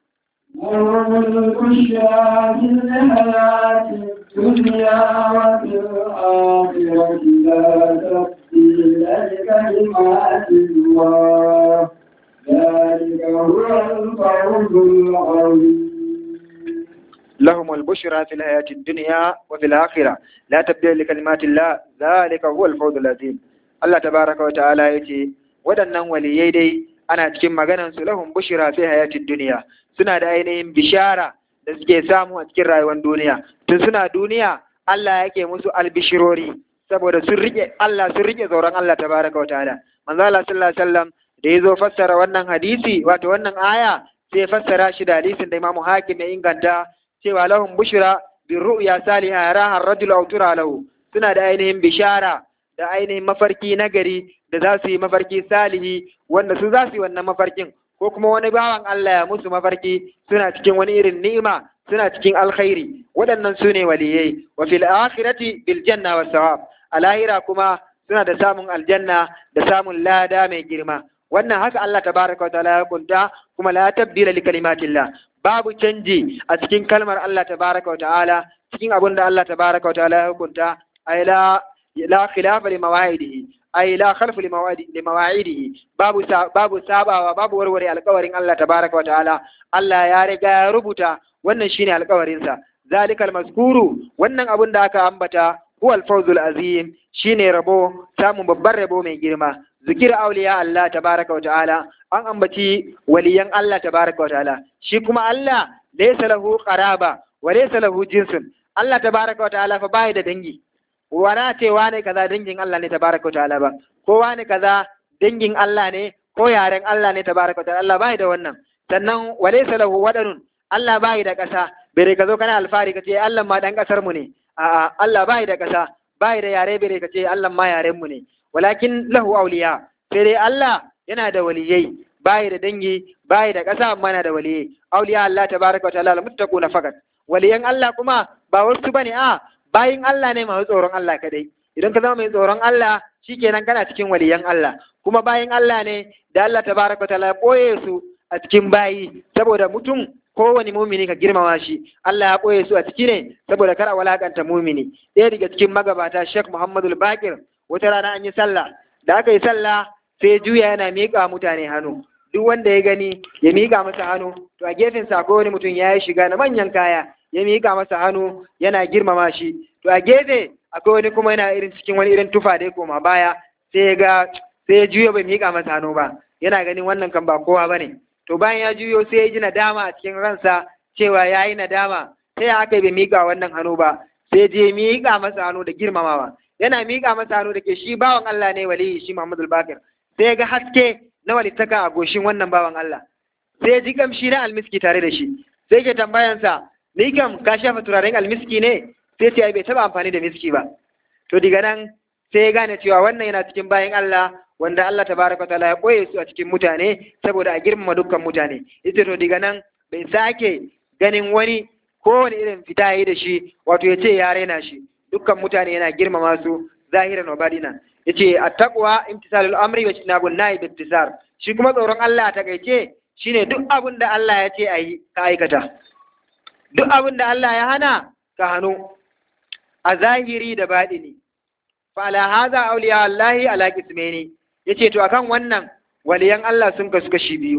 ملك الشاة الحياة الدنيا وفي الآخرة لا تبديل لكلمات الله ذلك هو الفوز العظيم لهم البشرى في الحياة الدنيا وفي الآخرة لا تبديل لكلمات الله ذلك هو الفوز العظيم الله تبارك وتعالى يتي waɗannan waliyai dai ana cikin maganan su lahum bushra fi hayatid duniya suna da ainihin bishara da suke samu a cikin rayuwar duniya tun suna duniya Allah yake musu albishirori saboda sun rike Allah sun rike tsoron Allah tabaraka wa ta'ala manzo Allah sallallahu alaihi wasallam da yazo fassara wannan hadisi wato wannan aya sai fassara shi da hadisin da Imam Hakim ya inganta cewa lahum bushra bi ru'ya salihah yaraha ar-rajul aw tura lahu suna da ainihin bishara da ainihin mafarki nagari da za su yi mafarki salihi wanda su za su yi wannan mafarkin ko kuma wani bawan Allah ya musu mafarki suna cikin wani irin ni'ima suna cikin alkhairi waɗannan su ne waliyai wa fil akhirati bil janna was sawab a lahira kuma suna da samun aljanna da samun lada mai girma wannan haka Allah tabaraka wa ta'ala ya kunta kuma la tabdila li kalimatillah babu canji a cikin kalmar Allah tabaraka wa ta'ala cikin abin da Allah tabaraka wa ta'ala ya hukunta ay la la khilafa li mawaidihi ay la khalfu li mawa'idihi babu babu sabawa babu warware alƙawarin Allah tabaraka wa ta'ala Allah ya riga ya rubuta wannan shine alƙawarin sa zalikal mazkuru wannan abun da aka ambata huwa al-fawzul azim shine rabo samun babban rabo mai girma zikir auliya Allah tabaraka wa ta'ala an ambaci waliyan Allah tabaraka wa ta'ala shi kuma Allah laysa lahu qaraba wa laysa lahu jinsun Allah tabaraka wa ta'ala fa bai da dangi wana ce wane kaza dangin Allah ne tabaraka wa ta'ala ba ko wane kaza dangin Allah ne ko yaren Allah ne tabaraka wa ta'ala Allah bai da wannan sannan wa laysa lahu wadanun Allah bai da kasa bere ka zo kana alfari ka ce Allah ma dan kasar mu ne a'a Allah bai da kasa bai da yare bere ka ce Allah ma yaren mu ne walakin lahu auliya sai dai Allah yana da waliyai bai da dangi bai da ƙasa amma yana da waliyai auliya Allah tabaraka wa ta'ala almuttaquna fakat waliyan Allah kuma ba wasu bane a bayin Allah ne masu tsoron Allah kadai idan ka zama mai tsoron Allah shikenan kana cikin waliyan Allah kuma bayin Allah ne da Allah tabaraka wa ta'ala ya boye su a cikin bayi saboda mutum kowane mumini ka girmama shi Allah ya ɓoye su a ciki ne saboda kar a walakanta mumini ɗaya daga cikin magabata Sheikh Muhammadu Bakir wata rana an yi sallah da aka yi sallah sai juya yana miƙa mutane hannu duk wanda ya gani ya miƙa masa hannu to a gefen sa wani mutum ya yi shiga na manyan kaya ya miƙa masa hannu yana girmama shi to a gefe akwai wani kuma yana irin cikin wani irin tufa da ya koma baya sai ya ga sai ya juya bai miƙa masa hannu ba yana ganin wannan kan ba kowa bane to bayan ya juyo sai ya ji nadama a cikin ransa cewa ya yi nadama sai ya aka bai miƙa wannan hannu ba sai je miƙa masa hannu da girmamawa yana miƙa masa hannu da ke shi bawan Allah ne waliyi shi Muhammadu Bakir sai ga haske na walittaka a goshin wannan bawan Allah sai ya ji kamshi na almiski tare da shi sai ke tambayansa ni kam ka shafa turaren almiski ne sai ce ai bai taba amfani da miski ba to diga nan sai ya gane cewa wannan yana cikin bayan Allah wanda Allah tabaraka taala ya koye su a cikin mutane saboda a girmama dukkan mutane ita to diga nan bai sake ganin wani kowane irin fita yi da shi wato ya ce ya raina shi dukkan mutane yana girmama su zahiran wa badina yace attaqwa imtisalul amri wa jinabun nahi bittisar shi kuma tsoron Allah ta gaice shine duk abin da Allah ya ce ayi ka aikata duk abin da Allah ya hana ka hannu a zahiri da baɗini fa ala hadha awliya Allah ala qismaini yace to akan wannan waliyan Allah sun kasu kashi biyu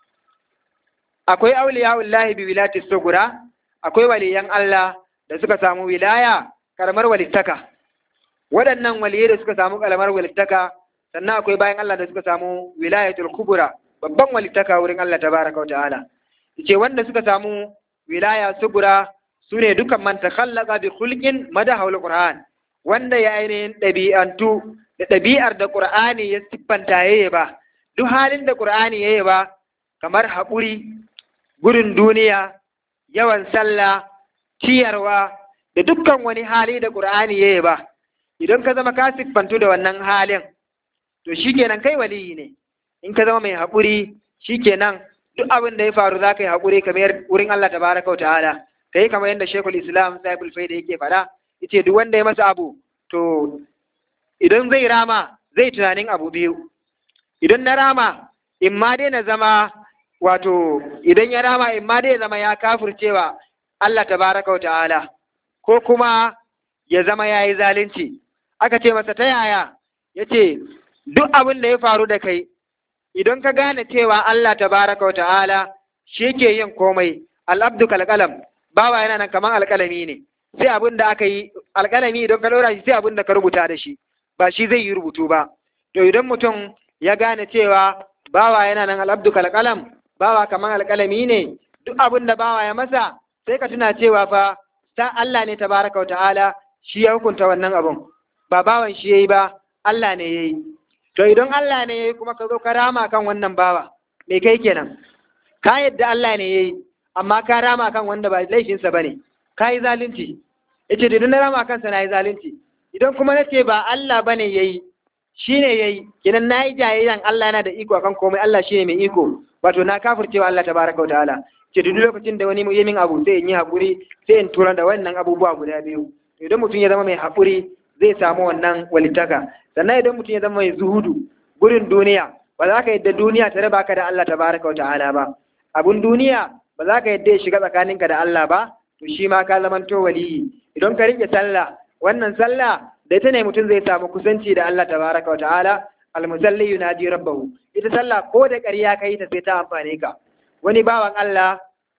akwai awliya Allah bi wilati sugura akwai waliyan Allah da suka samu wilaya karamar walittaka waɗannan waliyai da suka samu karamar walittaka sannan akwai bayan Allah da suka samu wilayatul kubura babban walittaka wurin Allah tabaraka wa ta'ala yace wanda suka samu wilaya sugura sune dukan man takhallaqa bi khulqin madahul qur'an wanda ya ainihin ɗabi'antu da ɗabi'ar da qur'ani ya siffanta yayi ba duk halin da qur'ani yayi ba kamar haƙuri gudun duniya yawan sallah ciyarwa da dukkan wani hali da qur'ani yayi ba idan ka zama ka siffantu da wannan halin to shikenan kai waliyi ne in ka zama mai haƙuri shikenan duk abin da ya faru za ka yi haƙuri kamar wurin Allah tabaraka wa ta'ala ka yi kamar yadda Shekul Islam Saibul Faida yake faɗa yace duk wanda ya masa abu to idan zai rama zai tunanin abu biyu idan na rama in ma dai na zama wato idan ya rama in ma dai ya zama ya kafircewa Allah tabaraka wa ta'ala ko kuma ya zama ya yi zalunci aka ce masa ta yaya ya ce duk abin da ya faru da kai idan ka gane cewa Allah tabaraka wa ta'ala shi yake yin komai al'abdu kalkalam bawa yana nan kamar alkalami ne sai abin da aka yi alkalami idan ka ɗora shi sai abin da ka rubuta da shi ba shi zai yi rubutu ba to idan mutum ya gane cewa bawa yana nan al'abdu kalkalam bawa kamar alkalami ne duk abin da bawa ya masa sai ka tuna cewa fa ta Allah ne tabaraka wa ta'ala shi ya hukunta wannan abun ba bawan shi yayi ba Allah ne yayi to idan Allah ne yayi kuma ka zo ka rama kan wannan bawa me kai kenan ka yadda Allah ne yayi amma ka rama kan wanda ba laifin sa bane ka yi zalunci yace idan na rama kansa na yi zalunci idan kuma nace ba Allah bane yayi shine yayi kenan nayi jayayyan Allah yana da iko akan komai Allah shine mai iko wato na kafircewa Allah tabaraka wa ta'ala ce duk lokacin da wani ya min abu sai in yi haƙuri sai in tura da wannan abubuwa guda biyu idan mutum ya zama mai haƙuri zai samu wannan walitaka sannan idan mutum ya zama mai zuhudu gurin duniya ba za ka yadda duniya ta raba ka da Allah tabaraka wa ta'ala ba abun duniya ba za ka yadda ya shiga tsakaninka da Allah ba to shi ma ka zamanto waliyi idan ka rike sallah wannan sallah da ita ne mutum zai samu kusanci da Allah tabaraka wa ta'ala almusalli yunaji rabbahu ita sallah ko da ƙarya ka yi ta sai ta amfane ka wani bawan Allah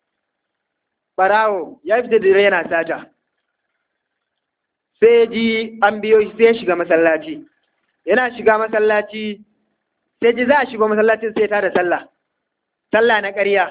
barawo ya fita da yana sata sai ji an biyo shi sai shiga masallaci yana shiga masallaci sai ji za a shiga masallacin sai ta da sallah sallah na ƙarya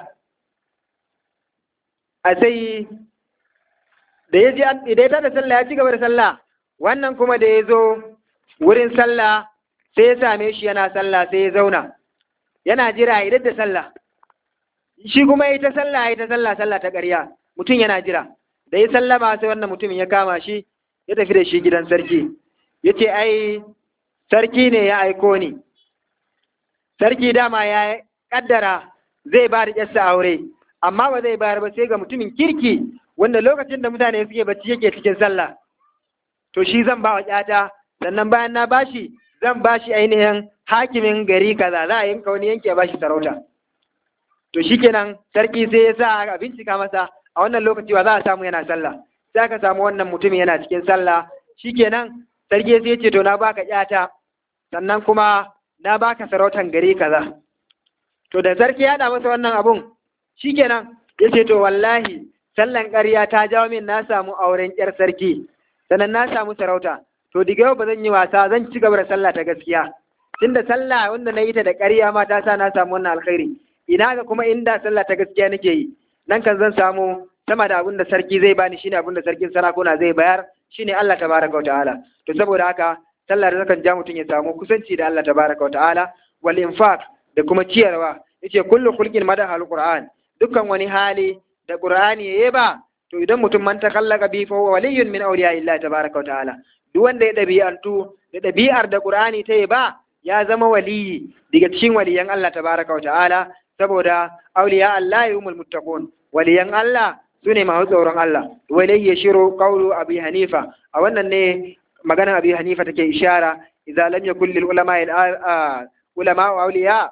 a sai da ya ji idan ya tada sallah ya ci gaba da sallah wannan kuma da ya zo wurin sallah sai ya same shi yana sallah sai ya zauna yana jira idan da sallah shi kuma yi ta sallah yi ta sallah sallah ta ƙarya mutum yana jira da ya sallama sai wannan mutumin ya kama shi ya tafi da shi gidan sarki ya ce ai sarki ne ya aiko ni sarki dama ya kaddara zai ba da ƙyarsa aure amma ba zai bayar ba sai ga mutumin kirki wanda lokacin da mutane suke bacci yake cikin sallah to shi zan ba wa ƙyata sannan bayan na bashi zan bashi ainihin hakimin gari kaza za a yanka wani yanki a bashi sarauta to shikenan sarki sai ya sa a bincika masa a wannan lokaci wa za a samu yana sallah sai aka samu wannan mutumin yana cikin sallah shikenan sarki sai ya ce to na baka ƴata sannan kuma na baka sarautan gari kaza to da sarki ya da masa wannan abun shikenan ya ce to wallahi sallan ƙarya ta jawo min na samu auren ƴar sarki sannan na samu sarauta to diga yau ba zan yi wasa zan ci gaba da sallah ta gaskiya tunda sallah wanda na yi ta da ƙarya ma ta sa na samu wannan alkhairi ina ga kuma inda sallah ta gaskiya nake yi nan kan zan samu sama da abin da sarki zai bani shine abin da sarkin sarakuna zai bayar shine Allah tabaraka wa ta'ala to saboda haka sallah da zakan ja mutum ya samu kusanci da Allah tabaraka wa ta'ala wal infaq da kuma ciyarwa yace kullu khulqin madaha alquran dukkan wani hali da qur'ani yayi ba to idan mutum man takallaka bi fa huwa waliyyun min awliya illahi tabaraka wa ta'ala duk wanda ya dabi'antu da dabi'ar da qur'ani ta yi ba ya zama waliyi daga cikin waliyan Allah tabaraka wa ta'ala saboda awliya Allah humul muttaqun waliyan Allah sune masu tsoron Allah walai ya shiro qawlu abi hanifa a wannan ne magana abi hanifa take ishara idza lam yakul lil ulama ulama awliya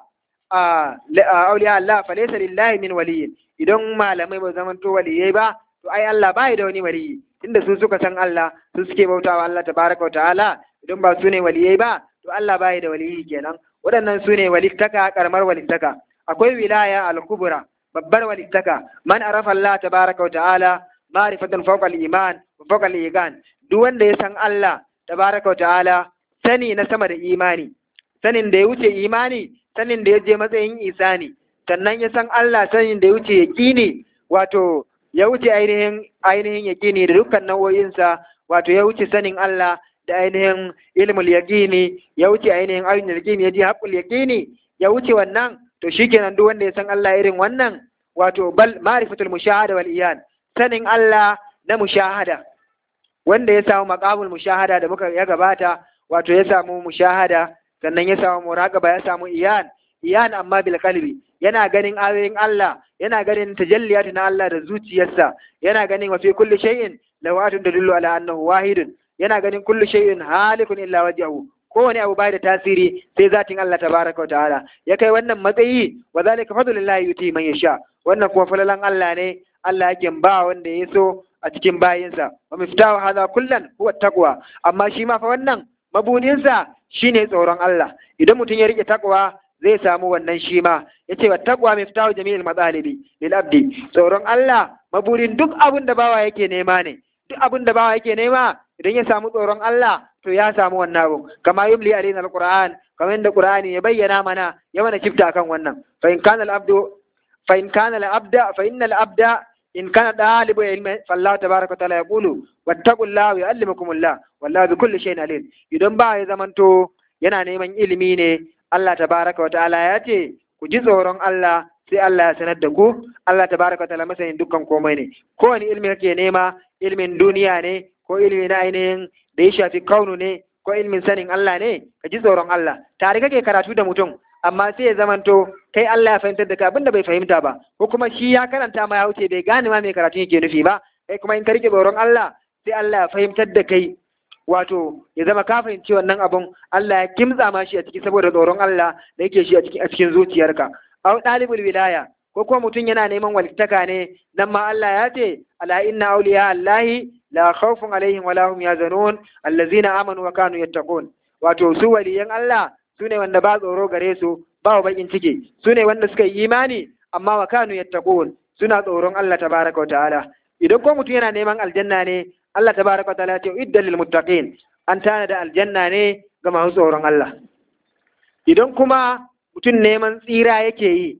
awliya Allah falaysa lillahi min waliyin idan malamai ba zaman to waliyai ba to ai Allah bai da wani waliyi inda su suka san Allah su suke bautawa Allah tabaraka wa ta'ala idan ba su ne waliyai ba to Allah bai da waliyi kenan waɗannan su ne walittaka karamar walittaka akwai wilaya al-kubra babbar walittaka man arafa Allah tabaraka wa ta'ala ma'rifatan fawqa al-iman wa fawqa al-igan duk wanda ya san Allah tabaraka wa ta'ala sani na sama da imani sanin da ya wuce imani sanin da ya je matsayin isani sannan ya san Allah sanin da ya wuce yaqini wato ya wuce ainihin ainihin yaqini da dukkan nau'o'insa wato ya wuce sanin Allah da ainihin ilmul yaqini ya wuce ainihin ainihin yaqini ya ji haqqul yaqini ya wuce wannan to shikenan duk wanda ya san Allah irin wannan wato bal ma'rifatul mushahada wal iyan sanin Allah na mushahada wanda ya samu maqamul mushahada da muka ya gabata wato ya samu mushahada sannan ya samu muraqaba ya samu iyan iyan amma bil qalbi yana ganin ayoyin Allah yana ganin tajalliyat na Allah da zuciyarsa yana ganin wa fi kulli shay'in lawatun tadullu ala annahu wahidun yana ganin kullu shay'in halikun illa wajhahu kowane abu bai da tasiri sai zatin Allah tabaraka wa ta'ala ya kai wannan matsayi wa zalika fadlullahi yuti man yasha wannan kuma falalan Allah ne Allah yake ba wanda ya so a cikin bayinsa wa miftahu hadha kullan huwa taqwa amma shi ma fa wannan mabuninsa shine tsoron Allah idan mutum ya rike takwa zai samu wannan shi ma yace wa taqwa miftahu jami'il matsalibi lil abdi tsoron Allah maburin duk abin da bawa yake nema ne duk abin da bawa yake nema idan ya samu tsoron Allah to ya samu wannan abu kama yumli alaina alquran kamar yadda qur'ani ya bayyana mana ya mana kifta akan wannan fa in kana al-abdu fa in kana al-abda fa innal abda in kana dalibu ilmi fallahu tabaraka wa ta'ala yaqulu wattaqullaha yu'allimukumullah wallahu bi kulli shay'in alim idan ba ya zamanto yana neman ilimi ne Allah tabaraka wa ta'ala ya ce ku ji tsoron Allah sai Allah ya sanar da ku Allah tabaraka wa ta'ala masanin dukkan komai ne kowane ilmi kake nema ilmin duniya ne ko ilmi na ainihin da ya shafi kaunu ne ko ilmin sanin Allah ne ka ji tsoron Allah tare kake karatu da mutum amma sai ya zamanto kai Allah ya fahimtar da ka abinda bai fahimta ba ko kuma shi ya karanta ma ya wuce bai gane ma mai karatu yake nufi ba kai kuma in ka rike tsoron Allah sai Allah ya fahimtar da kai wato ya zama ka fahimci wannan abun Allah ya kimtsa ma shi a ciki saboda tsoron Allah da yake shi a cikin a cikin zuciyarka au dalibul wilaya ko kuma mutum yana neman walittaka ne nan ma Allah ya ce ala inna awliya Allahi la khawfun alaihim wala hum yazanun allazina amanu wa kanu yattaqun wato su waliyan Allah su ne wanda ba tsoro gare su ba bakin ciki su ne wanda suka yi imani amma wa kanu yattaqun suna tsoron Allah tabaraka wa ta'ala idan ko mutum yana neman aljanna ne Allah tabaraka wa ta'ala ya ce idda lil muttaqin an tana da aljanna ne ga masu tsoron Allah idan kuma mutum neman tsira yake yi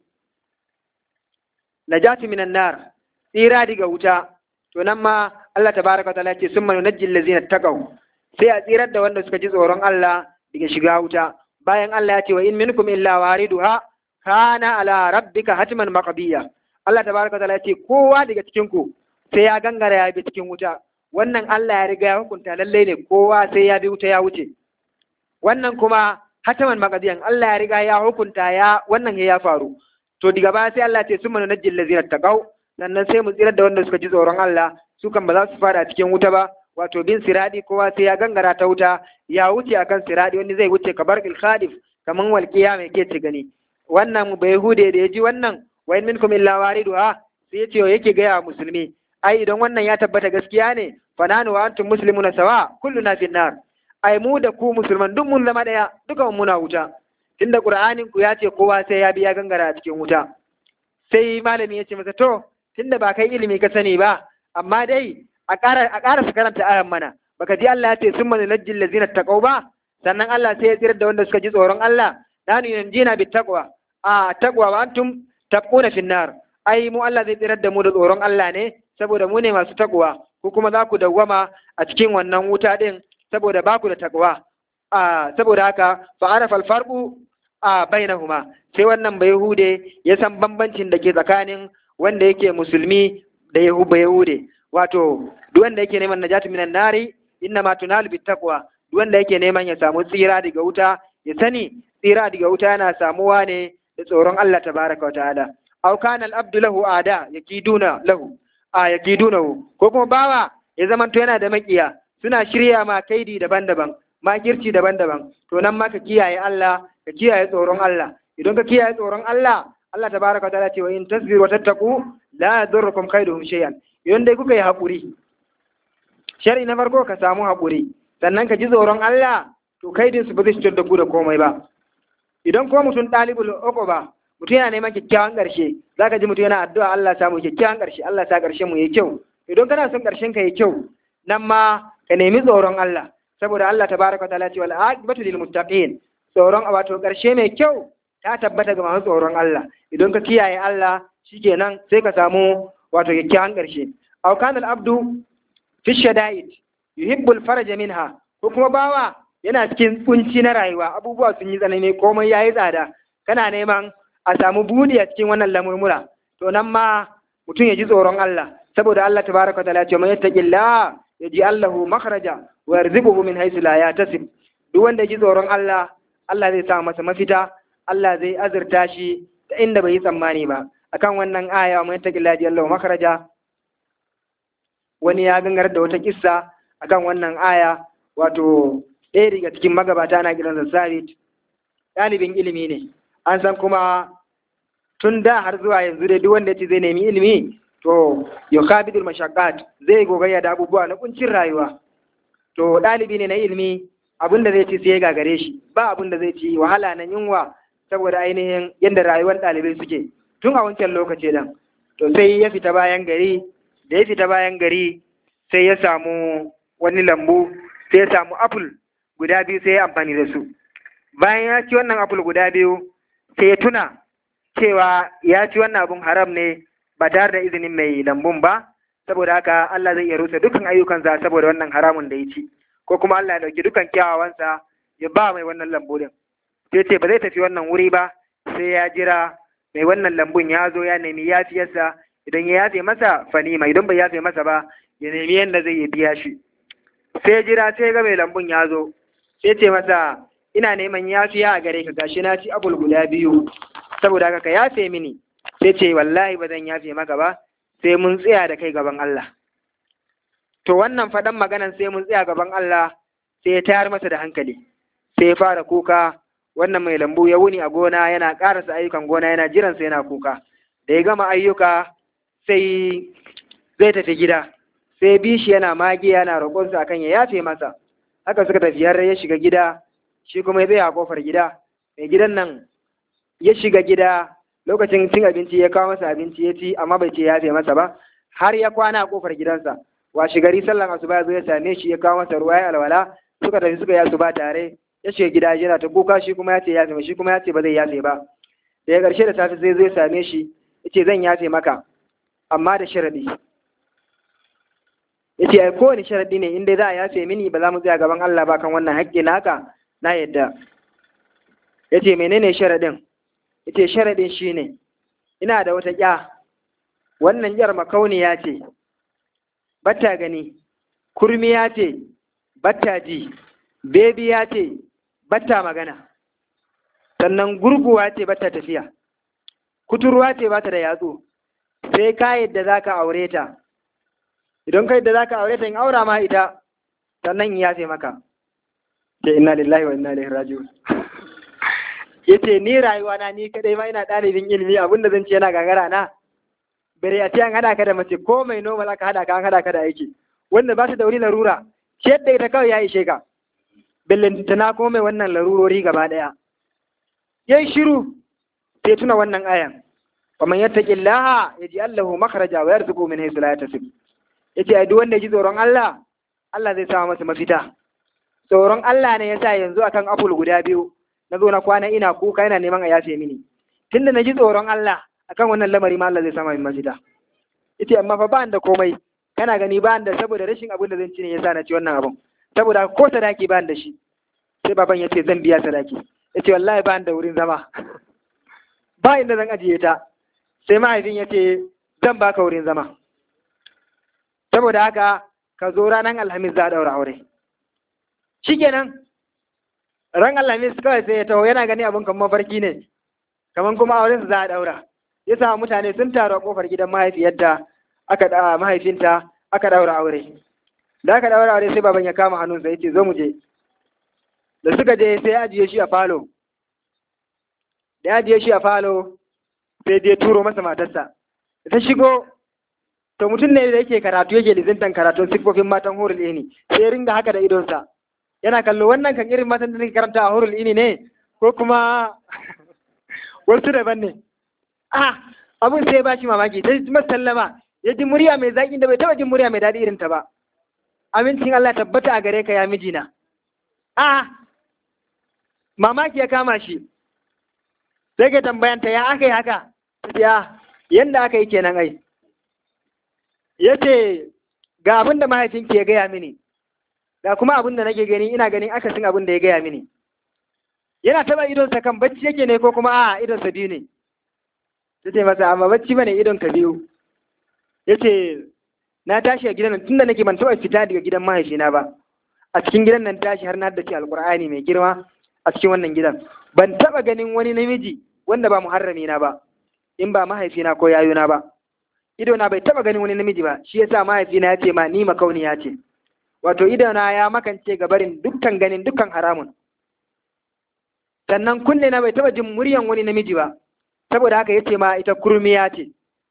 najati minan nar tsira daga wuta to nan ma Allah tabaraka wa ta'ala ya ce summa nunajjil ladzina taqaw sai a tsirar da wanda suka ji tsoron Allah daga shiga wuta bayan Allah ya ce wa in minkum illa wariduha kana ala rabbika hatman maqdiya Allah tabaraka wa ta'ala ya ce kowa daga cikin ku sai ya gangara ya bi cikin wuta wannan Allah ya riga ya hukunta lalle ne kowa sai ya bi wuta ya wuce wannan kuma hataman maqdiyan Allah ya riga ya hukunta ya wannan ya faru to daga baya sai Allah ya ce summa nunajjil ladzina taqaw sannan sai mu tsirar da wanda suka ji tsoron Allah su kan ba za su fara cikin wuta ba wato bin siradi kowa sai ya gangara ta wuta ya wuce akan siradi wani zai wuce kabar khadif kaman walqiya mai ke ci gani wannan bai hude da ya ji wannan wa in minkum illa wariduha sai ya ce yake gaya musulmi ai idan wannan ya tabbata gaskiya ne fa nanu wa antum muslimuna sawa kulluna fin nar ai mu da ku musulman duk mun zama daya duka mun muna wuta tunda qur'anin ku ya ce kowa sai ya biya gangara a cikin wuta sai malami ya ce masa to tunda ba kai ilimi ka sani ba amma dai a ƙara a ƙara su karanta ayan mana baka ji Allah ya ce summa nunajjil ladzina taqaw ba sannan Allah sai ya tsirar da wanda suka ji tsoron Allah nanu yanjina bit taqwa a taqwa wa antum tabquna fin nar ai mu Allah zai tsirar da mu da tsoron Allah ne saboda mu ne masu takwa ko kuma za ku dawwama a cikin wannan wuta din saboda ba ku da takwa a saboda haka fa arafa alfarqu a bainahuma sai wannan bai hude ya san bambancin da ke tsakanin wanda yake musulmi da yahuba yahude wato duk wanda yake neman najatu minan nari inna ma tunalu bit taqwa duk wanda yake neman ya samu tsira daga wuta ya sani tsira daga wuta yana samuwa ne da tsoron Allah tabaraka wa ta'ala aw kana al-abdu lahu ada yakiduna lahu a yakidunahu ko kuma bawa ya zamanto yana da makiya suna shirya ma kaidi daban-daban makirci daban-daban to nan ma ka kiyaye Allah ka kiyaye tsoron Allah idan ka kiyaye tsoron Allah Allah tabaraka ta'ala ce wa in tasbiru wa tattaqu la yadurrukum kaiduhum shay'an idan dai kuka yi hakuri shari na farko ka samu hakuri sannan ka ji tsoron Allah to kaidin su ba zai cutar da ku da komai ba idan ko mutum ɗalibul ba mutum yana neman kyakkyawan ƙarshe zaka ji mutum yana addu'a Allah samu kyakkyawan ƙarshe Allah sa ƙarshen mu yayi kyau idan kana son ƙarshen ka yayi kyau nan ma ka nemi tsoron Allah saboda Allah tabaraka ta'ala ce wal aqibatu lil muttaqin tsoron wato ƙarshe mai kyau ta tabbata ga masu tsoron Allah idan ka kiyaye Allah shikenan sai ka samu wato kyakkyawan ƙarshe aw kana al abdu fi shada'id yuhibbu al faraja minha ko kuma bawa yana cikin kunci na rayuwa abubuwa sun yi tsanani komai yayi tsada kana neman a samu budi a cikin wannan lamurmura to nan ma mutum ya ji tsoron Allah saboda Allah tabaraka wa ta'ala ya ce man yattaqillah yaji Allahu makhraja wa yarzuquhu min haythu la yahtasib duk wanda ya ji tsoron Allah Allah zai sa masa mafita Allah zai azurta shi ta inda bai yi tsammani ba akan wannan aya man yattaqillah yaji Allahu makhraja wani ya gangar da wata kissa akan wannan aya wato ɗaya daga cikin magabata na gidan Sabit ɗalibin ilimi ne an san kuma tun da har zuwa yanzu dai duk wanda ya ce zai nemi ilimi to yukabidul mashaqqat zai gogayya da abubuwa na kuncin rayuwa to ɗalibi ne na ilimi abin da zai ci sai ya gagare shi ba abin da zai ci wahala na yunwa saboda ainihin yadda rayuwar ɗalibai suke tun a wancan lokaci dan to sai ya fita bayan gari da ya fita bayan gari sai ya samu wani lambu sai ya samu apple guda biyu sai ya amfani da su bayan ya ci wannan apple guda biyu sai ya tuna cewa ya ci wannan abun haram ne ba tare da izinin mai lambun ba saboda haka Allah zai iya rusa dukkan ayyukansa saboda wannan haramun da ya ci ko kuma Allah ya dauki dukkan kyawawansa ya ba mai wannan lambu din sai ce ba zai tafi wannan wuri ba sai ya jira mai wannan lambun ya zo ya nemi yafiyarsa idan ya yafe masa fanima idan bai yafe masa ba ya nemi yadda zai yi biya shi sai jira sai ga mai lambun ya zo sai ce masa ina neman yafiya a gare ka gashi na ci abul guda biyu saboda haka ka yafe mini sai ce wallahi ba zan yafe maka ba sai mun tsaya da kai gaban Allah to wannan faɗan maganan sai mun tsaya gaban Allah sai ya tayar masa da hankali sai ya fara kuka wannan mai lambu ya wuni a gona yana ƙarasa ayyukan gona yana jiran sai yana kuka da ya gama ayyuka sai zai tafi gida sai bishi yana magi yana roƙonsa akan ya yafe masa haka suka tafi har ya shiga gida shi kuma ya tsaya a kofar gida mai gidan nan ya shiga gida lokacin cin abinci ya kawo masa abinci ya ci amma bai ce ya yafe masa ba har ya kwana a kofar gidansa washe gari sallan asuba ya zo ya same shi ya kawo masa ruwa ya alwala suka tafi suka yi asuba tare ya shiga gida yana ta kuka shi kuma ya ce yafe shi kuma ya ce ba zai yafe ba da ya karshe da safe sai zai same shi ya ce zan yafe maka amma da sharadi ya ce kowane sharadi ne inda za a yafe mini ba za mu tsaya gaban Allah ba kan wannan haƙƙi naka na yadda ya ce menene sharadin ya ce sharadin shine ina da wata ƙya wannan ƴar makauniya ce batta gani kurmiya ce batta ji bebiya ce batta magana sannan gurguwa ce batta tafiya kuturwa ce bata da yatsu sai ka yadda za ka aure ta idan ka yadda za ka aure ta in aura ma ita sannan ya ce maka ce inna lillahi wa inna ilaihi raji'un yace ni rayuwa na ni kadai ma ina ɗalibin ilimi abinda zan ce yana gagara na bare a ce an hada ka da mace ko mai normal aka hada ka an hada ka da aiki wanda ba su da wani larura ce yadda ita kawai ya ishe ka billintana ko mai wannan larurori gaba daya yayi shiru sai tuna wannan ayan wa man yattaqillaha yaj'al lahu makhraja wa yarzuqhu min haythu la yahtasib yace ai duk wanda ya ji tsoron Allah Allah zai sa masa mafita tsoron Allah ne yasa yanzu akan apple guda biyu na zo na kwana ina kuka ina neman a yafe mini tunda na ji tsoron Allah akan wannan lamari ma Allah zai sama min mafita yace amma fa ba da komai kana gani ba da saboda rashin abin da zan ci ne yasa na ci wannan abun saboda ko sadaki ba da shi sai baban yace zan biya sadaki ya ce wallahi ba da wurin zama ba inda zan ajiye ta sai mahaifin ya ce zan baka wurin zama saboda haka ka zo ranar alhamis za a ɗaura aure shikenan ran alhamis kawai sai ya taho yana gani abin kamar mafarki ne kamar kuma auren su za a ɗaura ya sa mutane sun taru a kofar gidan mahaifiyarta aka da mahaifinta aka ɗaura aure da aka ɗaura aure sai baban ya kama hannunsa ya ce zo mu je da suka je sai ya ajiye shi a falo da ya ajiye shi a falo sai je turo masa matarsa da ta shigo to mutum ne da yake karatu yake lizintan karatun siffofin matan hurul ini sai ringa haka da idonsa yana kallo wannan kan irin matan da nake karanta a hurul ini ne ko kuma wasu daban ne ah abun sai ba shi mamaki ta ji sallama ya ji murya mai zaƙi da bai taɓa jin murya mai daɗi irin ta ba amincin Allah tabbata a gare ka ya mijina ah mamaki ya kama shi sai ka tambayanta ya aka yi haka ya yanda aka yi kenan ai ya ce ga abin da mahaifinki ya gaya mini ga kuma abin da nake gani ina ganin akasin abin da ya gaya mini yana taba idonsa kan bacci yake ne ko kuma a idonsa biyu ne ta ce masa amma bacci bane idon ka biyu ya ce na tashi a gidan nan tunda nake ban taɓa fita daga gidan mahaifina ba a cikin gidan nan tashi har na haddace alkur'ani mai girma a cikin wannan gidan ban taɓa ganin wani namiji wanda ba muharrami na ba in ba mahaifina ko yayuna ba idona bai taba ganin wani namiji ba shi yasa mahaifina ya ce ma ni makauniya ce wato idona ya makance ga barin dukkan ganin dukkan haramun sannan kunne na bai taba jin muryan wani namiji ba saboda haka yace ma ita kurmiya ce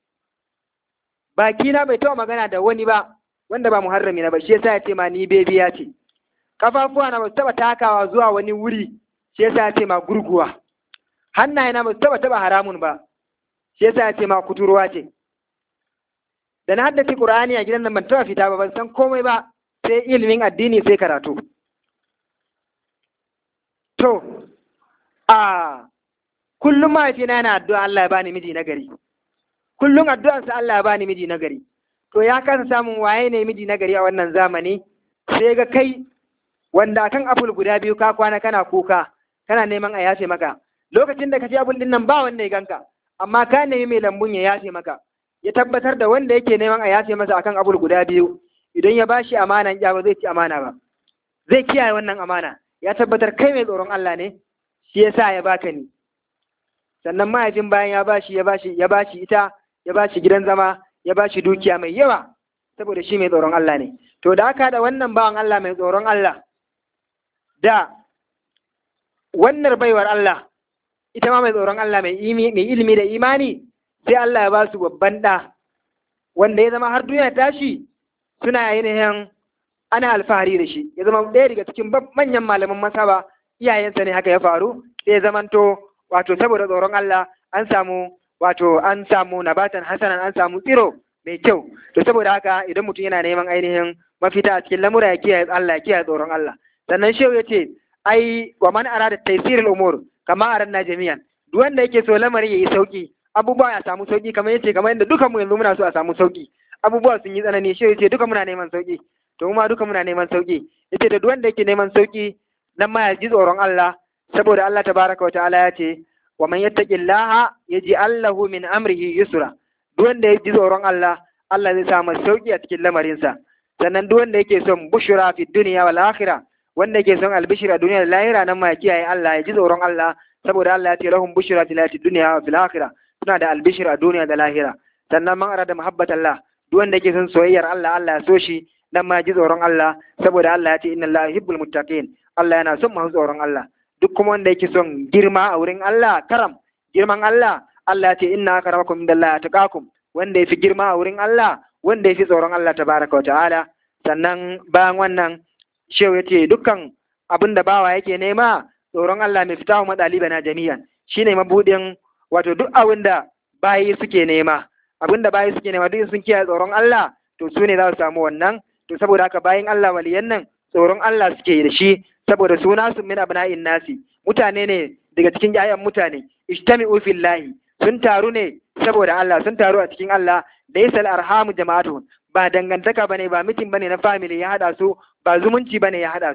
baki na bai taba magana da wani ba wanda ba muharrami na ba shi yasa ya ce ma ni bebiya ce kafafuwa na ba su taba takawa zuwa wani wuri shi yasa ya ce ma gurguwa hannaye na ba su taba taba haramun ba shi yasa ya ce ma kuturwa ce da na haddace Qur'ani a gidan nan ban taɓa fita ba ban san komai ba sai ilimin addini sai karatu to a kullum mahaifina yana addu'a Allah ya bani miji nagari kullum addu'ansa Allah ya bani miji nagari to ya kasa samun waye ne miji nagari a wannan zamani sai ga kai wanda akan apple guda biyu ka kwana kana kuka kana neman a yafe maka lokacin da ka ci apple din nan ba wanda ya ganka amma ka nemi mai lambun ya yafe maka ya tabbatar da wanda yake neman a yafe masa akan abul guda biyu idan ya bashi amana ya ba zai ci amana ba zai kiyaye wannan amana ya tabbatar kai mai tsoron Allah ne shi yasa ya baka ni sannan mahaifin bayan ya bashi ya bashi ya bashi ita ya bashi gidan zama ya bashi dukiya mai yawa saboda shi mai tsoron Allah ne to da aka da wannan bawan Allah mai tsoron Allah da wannan baiwar Allah ita ma mai tsoron Allah mai ilimi da imani sai Allah ya ba su babban ɗa wanda ya zama har duniya tashi suna ainihin ana alfahari da shi ya zama ɗaya daga cikin manyan malaman masaba iyayensa ne haka ya faru sai ya zamanto wato saboda tsoron Allah an samu wato an samu nabatan hasanan an samu tsiro mai kyau to saboda haka idan mutum yana neman ainihin mafita a cikin lamura ya kiyaye Allah ya kiyaye tsoron Allah sannan shehu ya ce ai wa man arada taysirul umur kama aranna jami'an duk wanda yake so lamarin yayi sauki abubuwa ya samu sauki kamar yace kamar yadda dukan mu yanzu muna so a samu sauki abubuwa sun yi tsanani shi yace duka muna neman sauki to kuma duka muna neman sauki yace da duk wanda yake neman sauki nan ma ya ji tsoron Allah saboda Allah tabaraka wa ta'ala ya ce wa man yattaqillaha yaj'al lahu min amrihi yusra duk wanda ya ji tsoron Allah Allah zai sa masa sauki a cikin lamarinsa sannan duk wanda yake son bushra fi dunya wal akhirah wanda yake son albishir a duniya da lahira nan ma ya kiyaye Allah ya ji tsoron Allah saboda Allah ya ce lahum bushra fil hayati dunya wa fil akhirah suna da albishir a duniya da lahira sannan man arada muhabbat Allah duk wanda yake son soyayyar Allah Allah ya so shi nan ma ya ji tsoron Allah saboda Allah ya ce inna Allah yuhibbul muttaqin Allah yana son masu tsoron Allah duk kuma wanda yake son girma a wurin Allah karam girman Allah Allah ya ce inna akramakum indallahi atqakum wanda yafi girma a wurin Allah wanda yafi tsoron Allah tabaraka wa ta'ala sannan bayan wannan shehu yace dukkan abin da bawa yake nema tsoron Allah mai fitahu madalibana jami'an shine mabudin wato duk abin da bayi suke nema abin da bayi suke nema duk sun kiyaye tsoron Allah to su ne za su samu wannan to saboda haka bayin Allah waliyan nan tsoron Allah suke da shi saboda suna su min abna'in nasi mutane ne daga cikin yayan mutane ijtami'u fillahi sun taru ne saboda Allah sun taru a cikin Allah da yasal arhamu jama'atu ba dangantaka bane ba mitin bane na family ya hada su ba zumunci bane ya hada su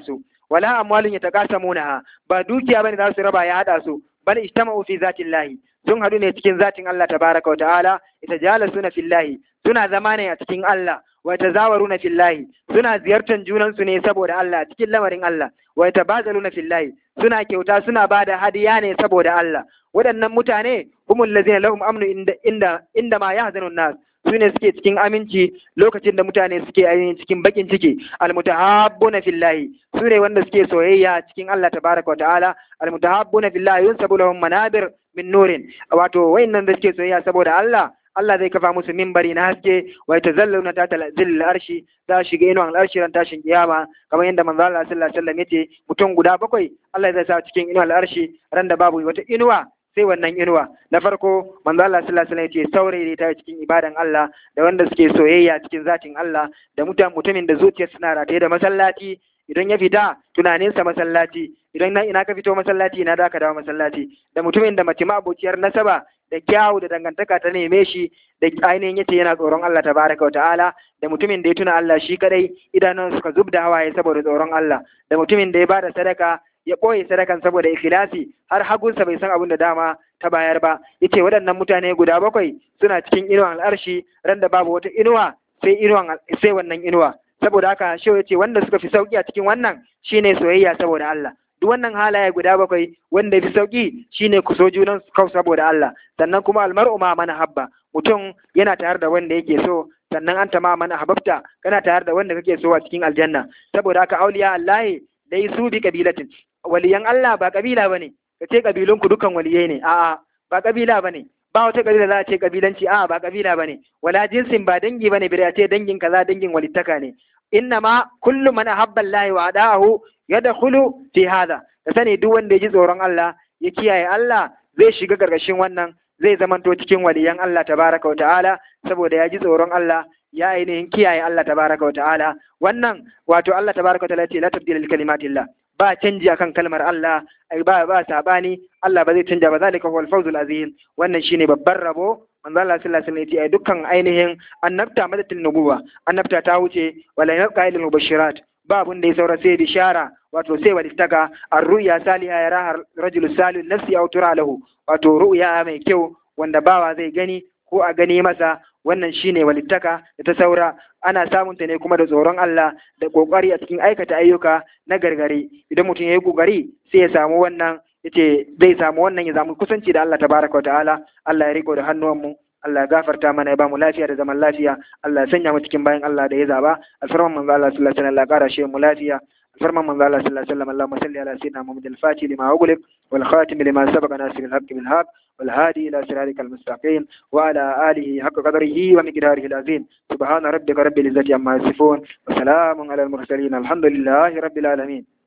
wala amwalun yataqasamunaha ba dukiya bane za su raba ya hada su bal ijtama'u fi zatillahi sun hadu ne cikin zatin Allah tabaraka wa ta'ala itajalasuna fillahi suna zama ne a cikin Allah wa tazawaruna fillahi suna ziyartar junan su ne saboda Allah cikin lamarin Allah wa tabazaluna fillahi suna kyauta suna bada hadiya ne saboda Allah waɗannan mutane humul ladzina lahum amnu inda inda inda ma yahzanun nas su ne suke cikin aminci lokacin da mutane suke ainihin cikin bakin ciki almutahabbuna fillahi su ne wanda suke soyayya cikin Allah tabaraka wa ta'ala almutahabbuna fillahi yunsabu lahum manabir min nurin wato wayannan da suke soyayya saboda Allah Allah zai kafa musu mimbari na haske wa yatazalluna ta zillil arshi za su shiga inuwan arshi ran tashin kiyama kamar yadda manzo Allah sallallahu alaihi wasallam yace mutum guda bakwai Allah zai sa cikin inuwan arshi ran da babu wata inuwa sai wannan inuwa na farko manzo Allah sallallahu alaihi wasallam yace saurayi ta cikin ibadan Allah da wanda suke soyayya cikin zatin Allah da mutum mutumin da zuciyarsa suna rataye da masallaci idan ya fita tunaninsa masallaci idan na ina ka fito masallaci ina da ka dawo masallaci da mutumin da mace abociyar nasaba da kyawu da dangantaka ta neme shi da ainihin yace yana tsoron Allah tabaraka wa ta'ala da mutumin da ya tuna Allah shi kadai idanun suka zub da hawaye saboda tsoron Allah da mutumin da ya bada sadaka ya ɓoye sadakan saboda ikhlasi har hagunsa bai san abin da dama ta bayar ba yace waɗannan mutane guda bakwai suna cikin inuwan al'arshi ran da babu wata inuwa sai inuwan sai wannan inuwa saboda haka shi yace wanda suka fi sauki a cikin wannan shine soyayya saboda Allah duk wannan halaye guda bakwai wanda ya fi sauki shine ku so junan kau saboda Allah sannan kuma almar'u ma mana habba mutum yana tare da wanda yake so sannan an ma mana hababta kana tare da wanda kake so a cikin aljanna saboda haka auliya Allah dai su bi kabilatin waliyan Allah ba kabila bane ka ce kabilun ku dukan waliyai ne a'a ba kabila bane ba wata kabila za a ce kabilanci a'a ba kabila bane wala jinsin ba dangi bane bire a ce dangin kaza dangin walittaka ne innama kullu man ahabba Allah wa ada'ahu yadkhulu fi hada ka sani duk wanda ya ji tsoron Allah ya kiyaye Allah zai shiga gargashin wannan zai zamanto cikin waliyan Allah tabaraka wa ta'ala saboda ya ji tsoron Allah ya ainihin kiyaye Allah tabaraka wa ta'ala wannan wato Allah tabaraka wa ta'ala ce la tabdila li kalimatillah ba canji akan kalmar Allah ai ba ba sabani Allah ba zai canja ba zalika huwal fawzul azim wannan shine babban rabo manzo Allah sallallahu alaihi wasallam ya dukkan ainihin annabta madatul nubuwa annabta ta wuce wala yabqa ilal mubashirat ba abun da ya saura sai bishara wato sai walittaka ar-ru'ya saliha ya rahar rajul salih nafsi aw tura lahu wato ru'ya mai kyau wanda bawa zai gani ko a gani masa wannan shine walittaka da ta saura ana samun ta ne kuma da tsoron Allah da kokari a cikin aikata ayyuka na gargare idan mutum ya yi kokari sai ya samu wannan yace zai samu wannan ya samu kusanci da Allah tabaraka wa ta'ala Allah ya riko da hannuwanmu Allah ya gafarta mana ya bamu lafiya da zaman lafiya Allah ya sanya mu cikin bayan Allah da ya zaba alfarman manzo Allah sallallahu alaihi wasallam Allah ya kara shi mu lafiya alfarman manzo Allah sallallahu alaihi wasallam Allahumma salli ala sayyidina Muhammad al-Fatih lima ughliq wal khatim lima sabaqa nasir al-haqq bil haqq wal hadi ila siratikal mustaqim wa ala alihi haqqa qadrihi wa miqdarihi al-azim subhana rabbika rabbil izzati amma yasifun wa salamun ala al-mursalin alhamdulillahi rabbil alamin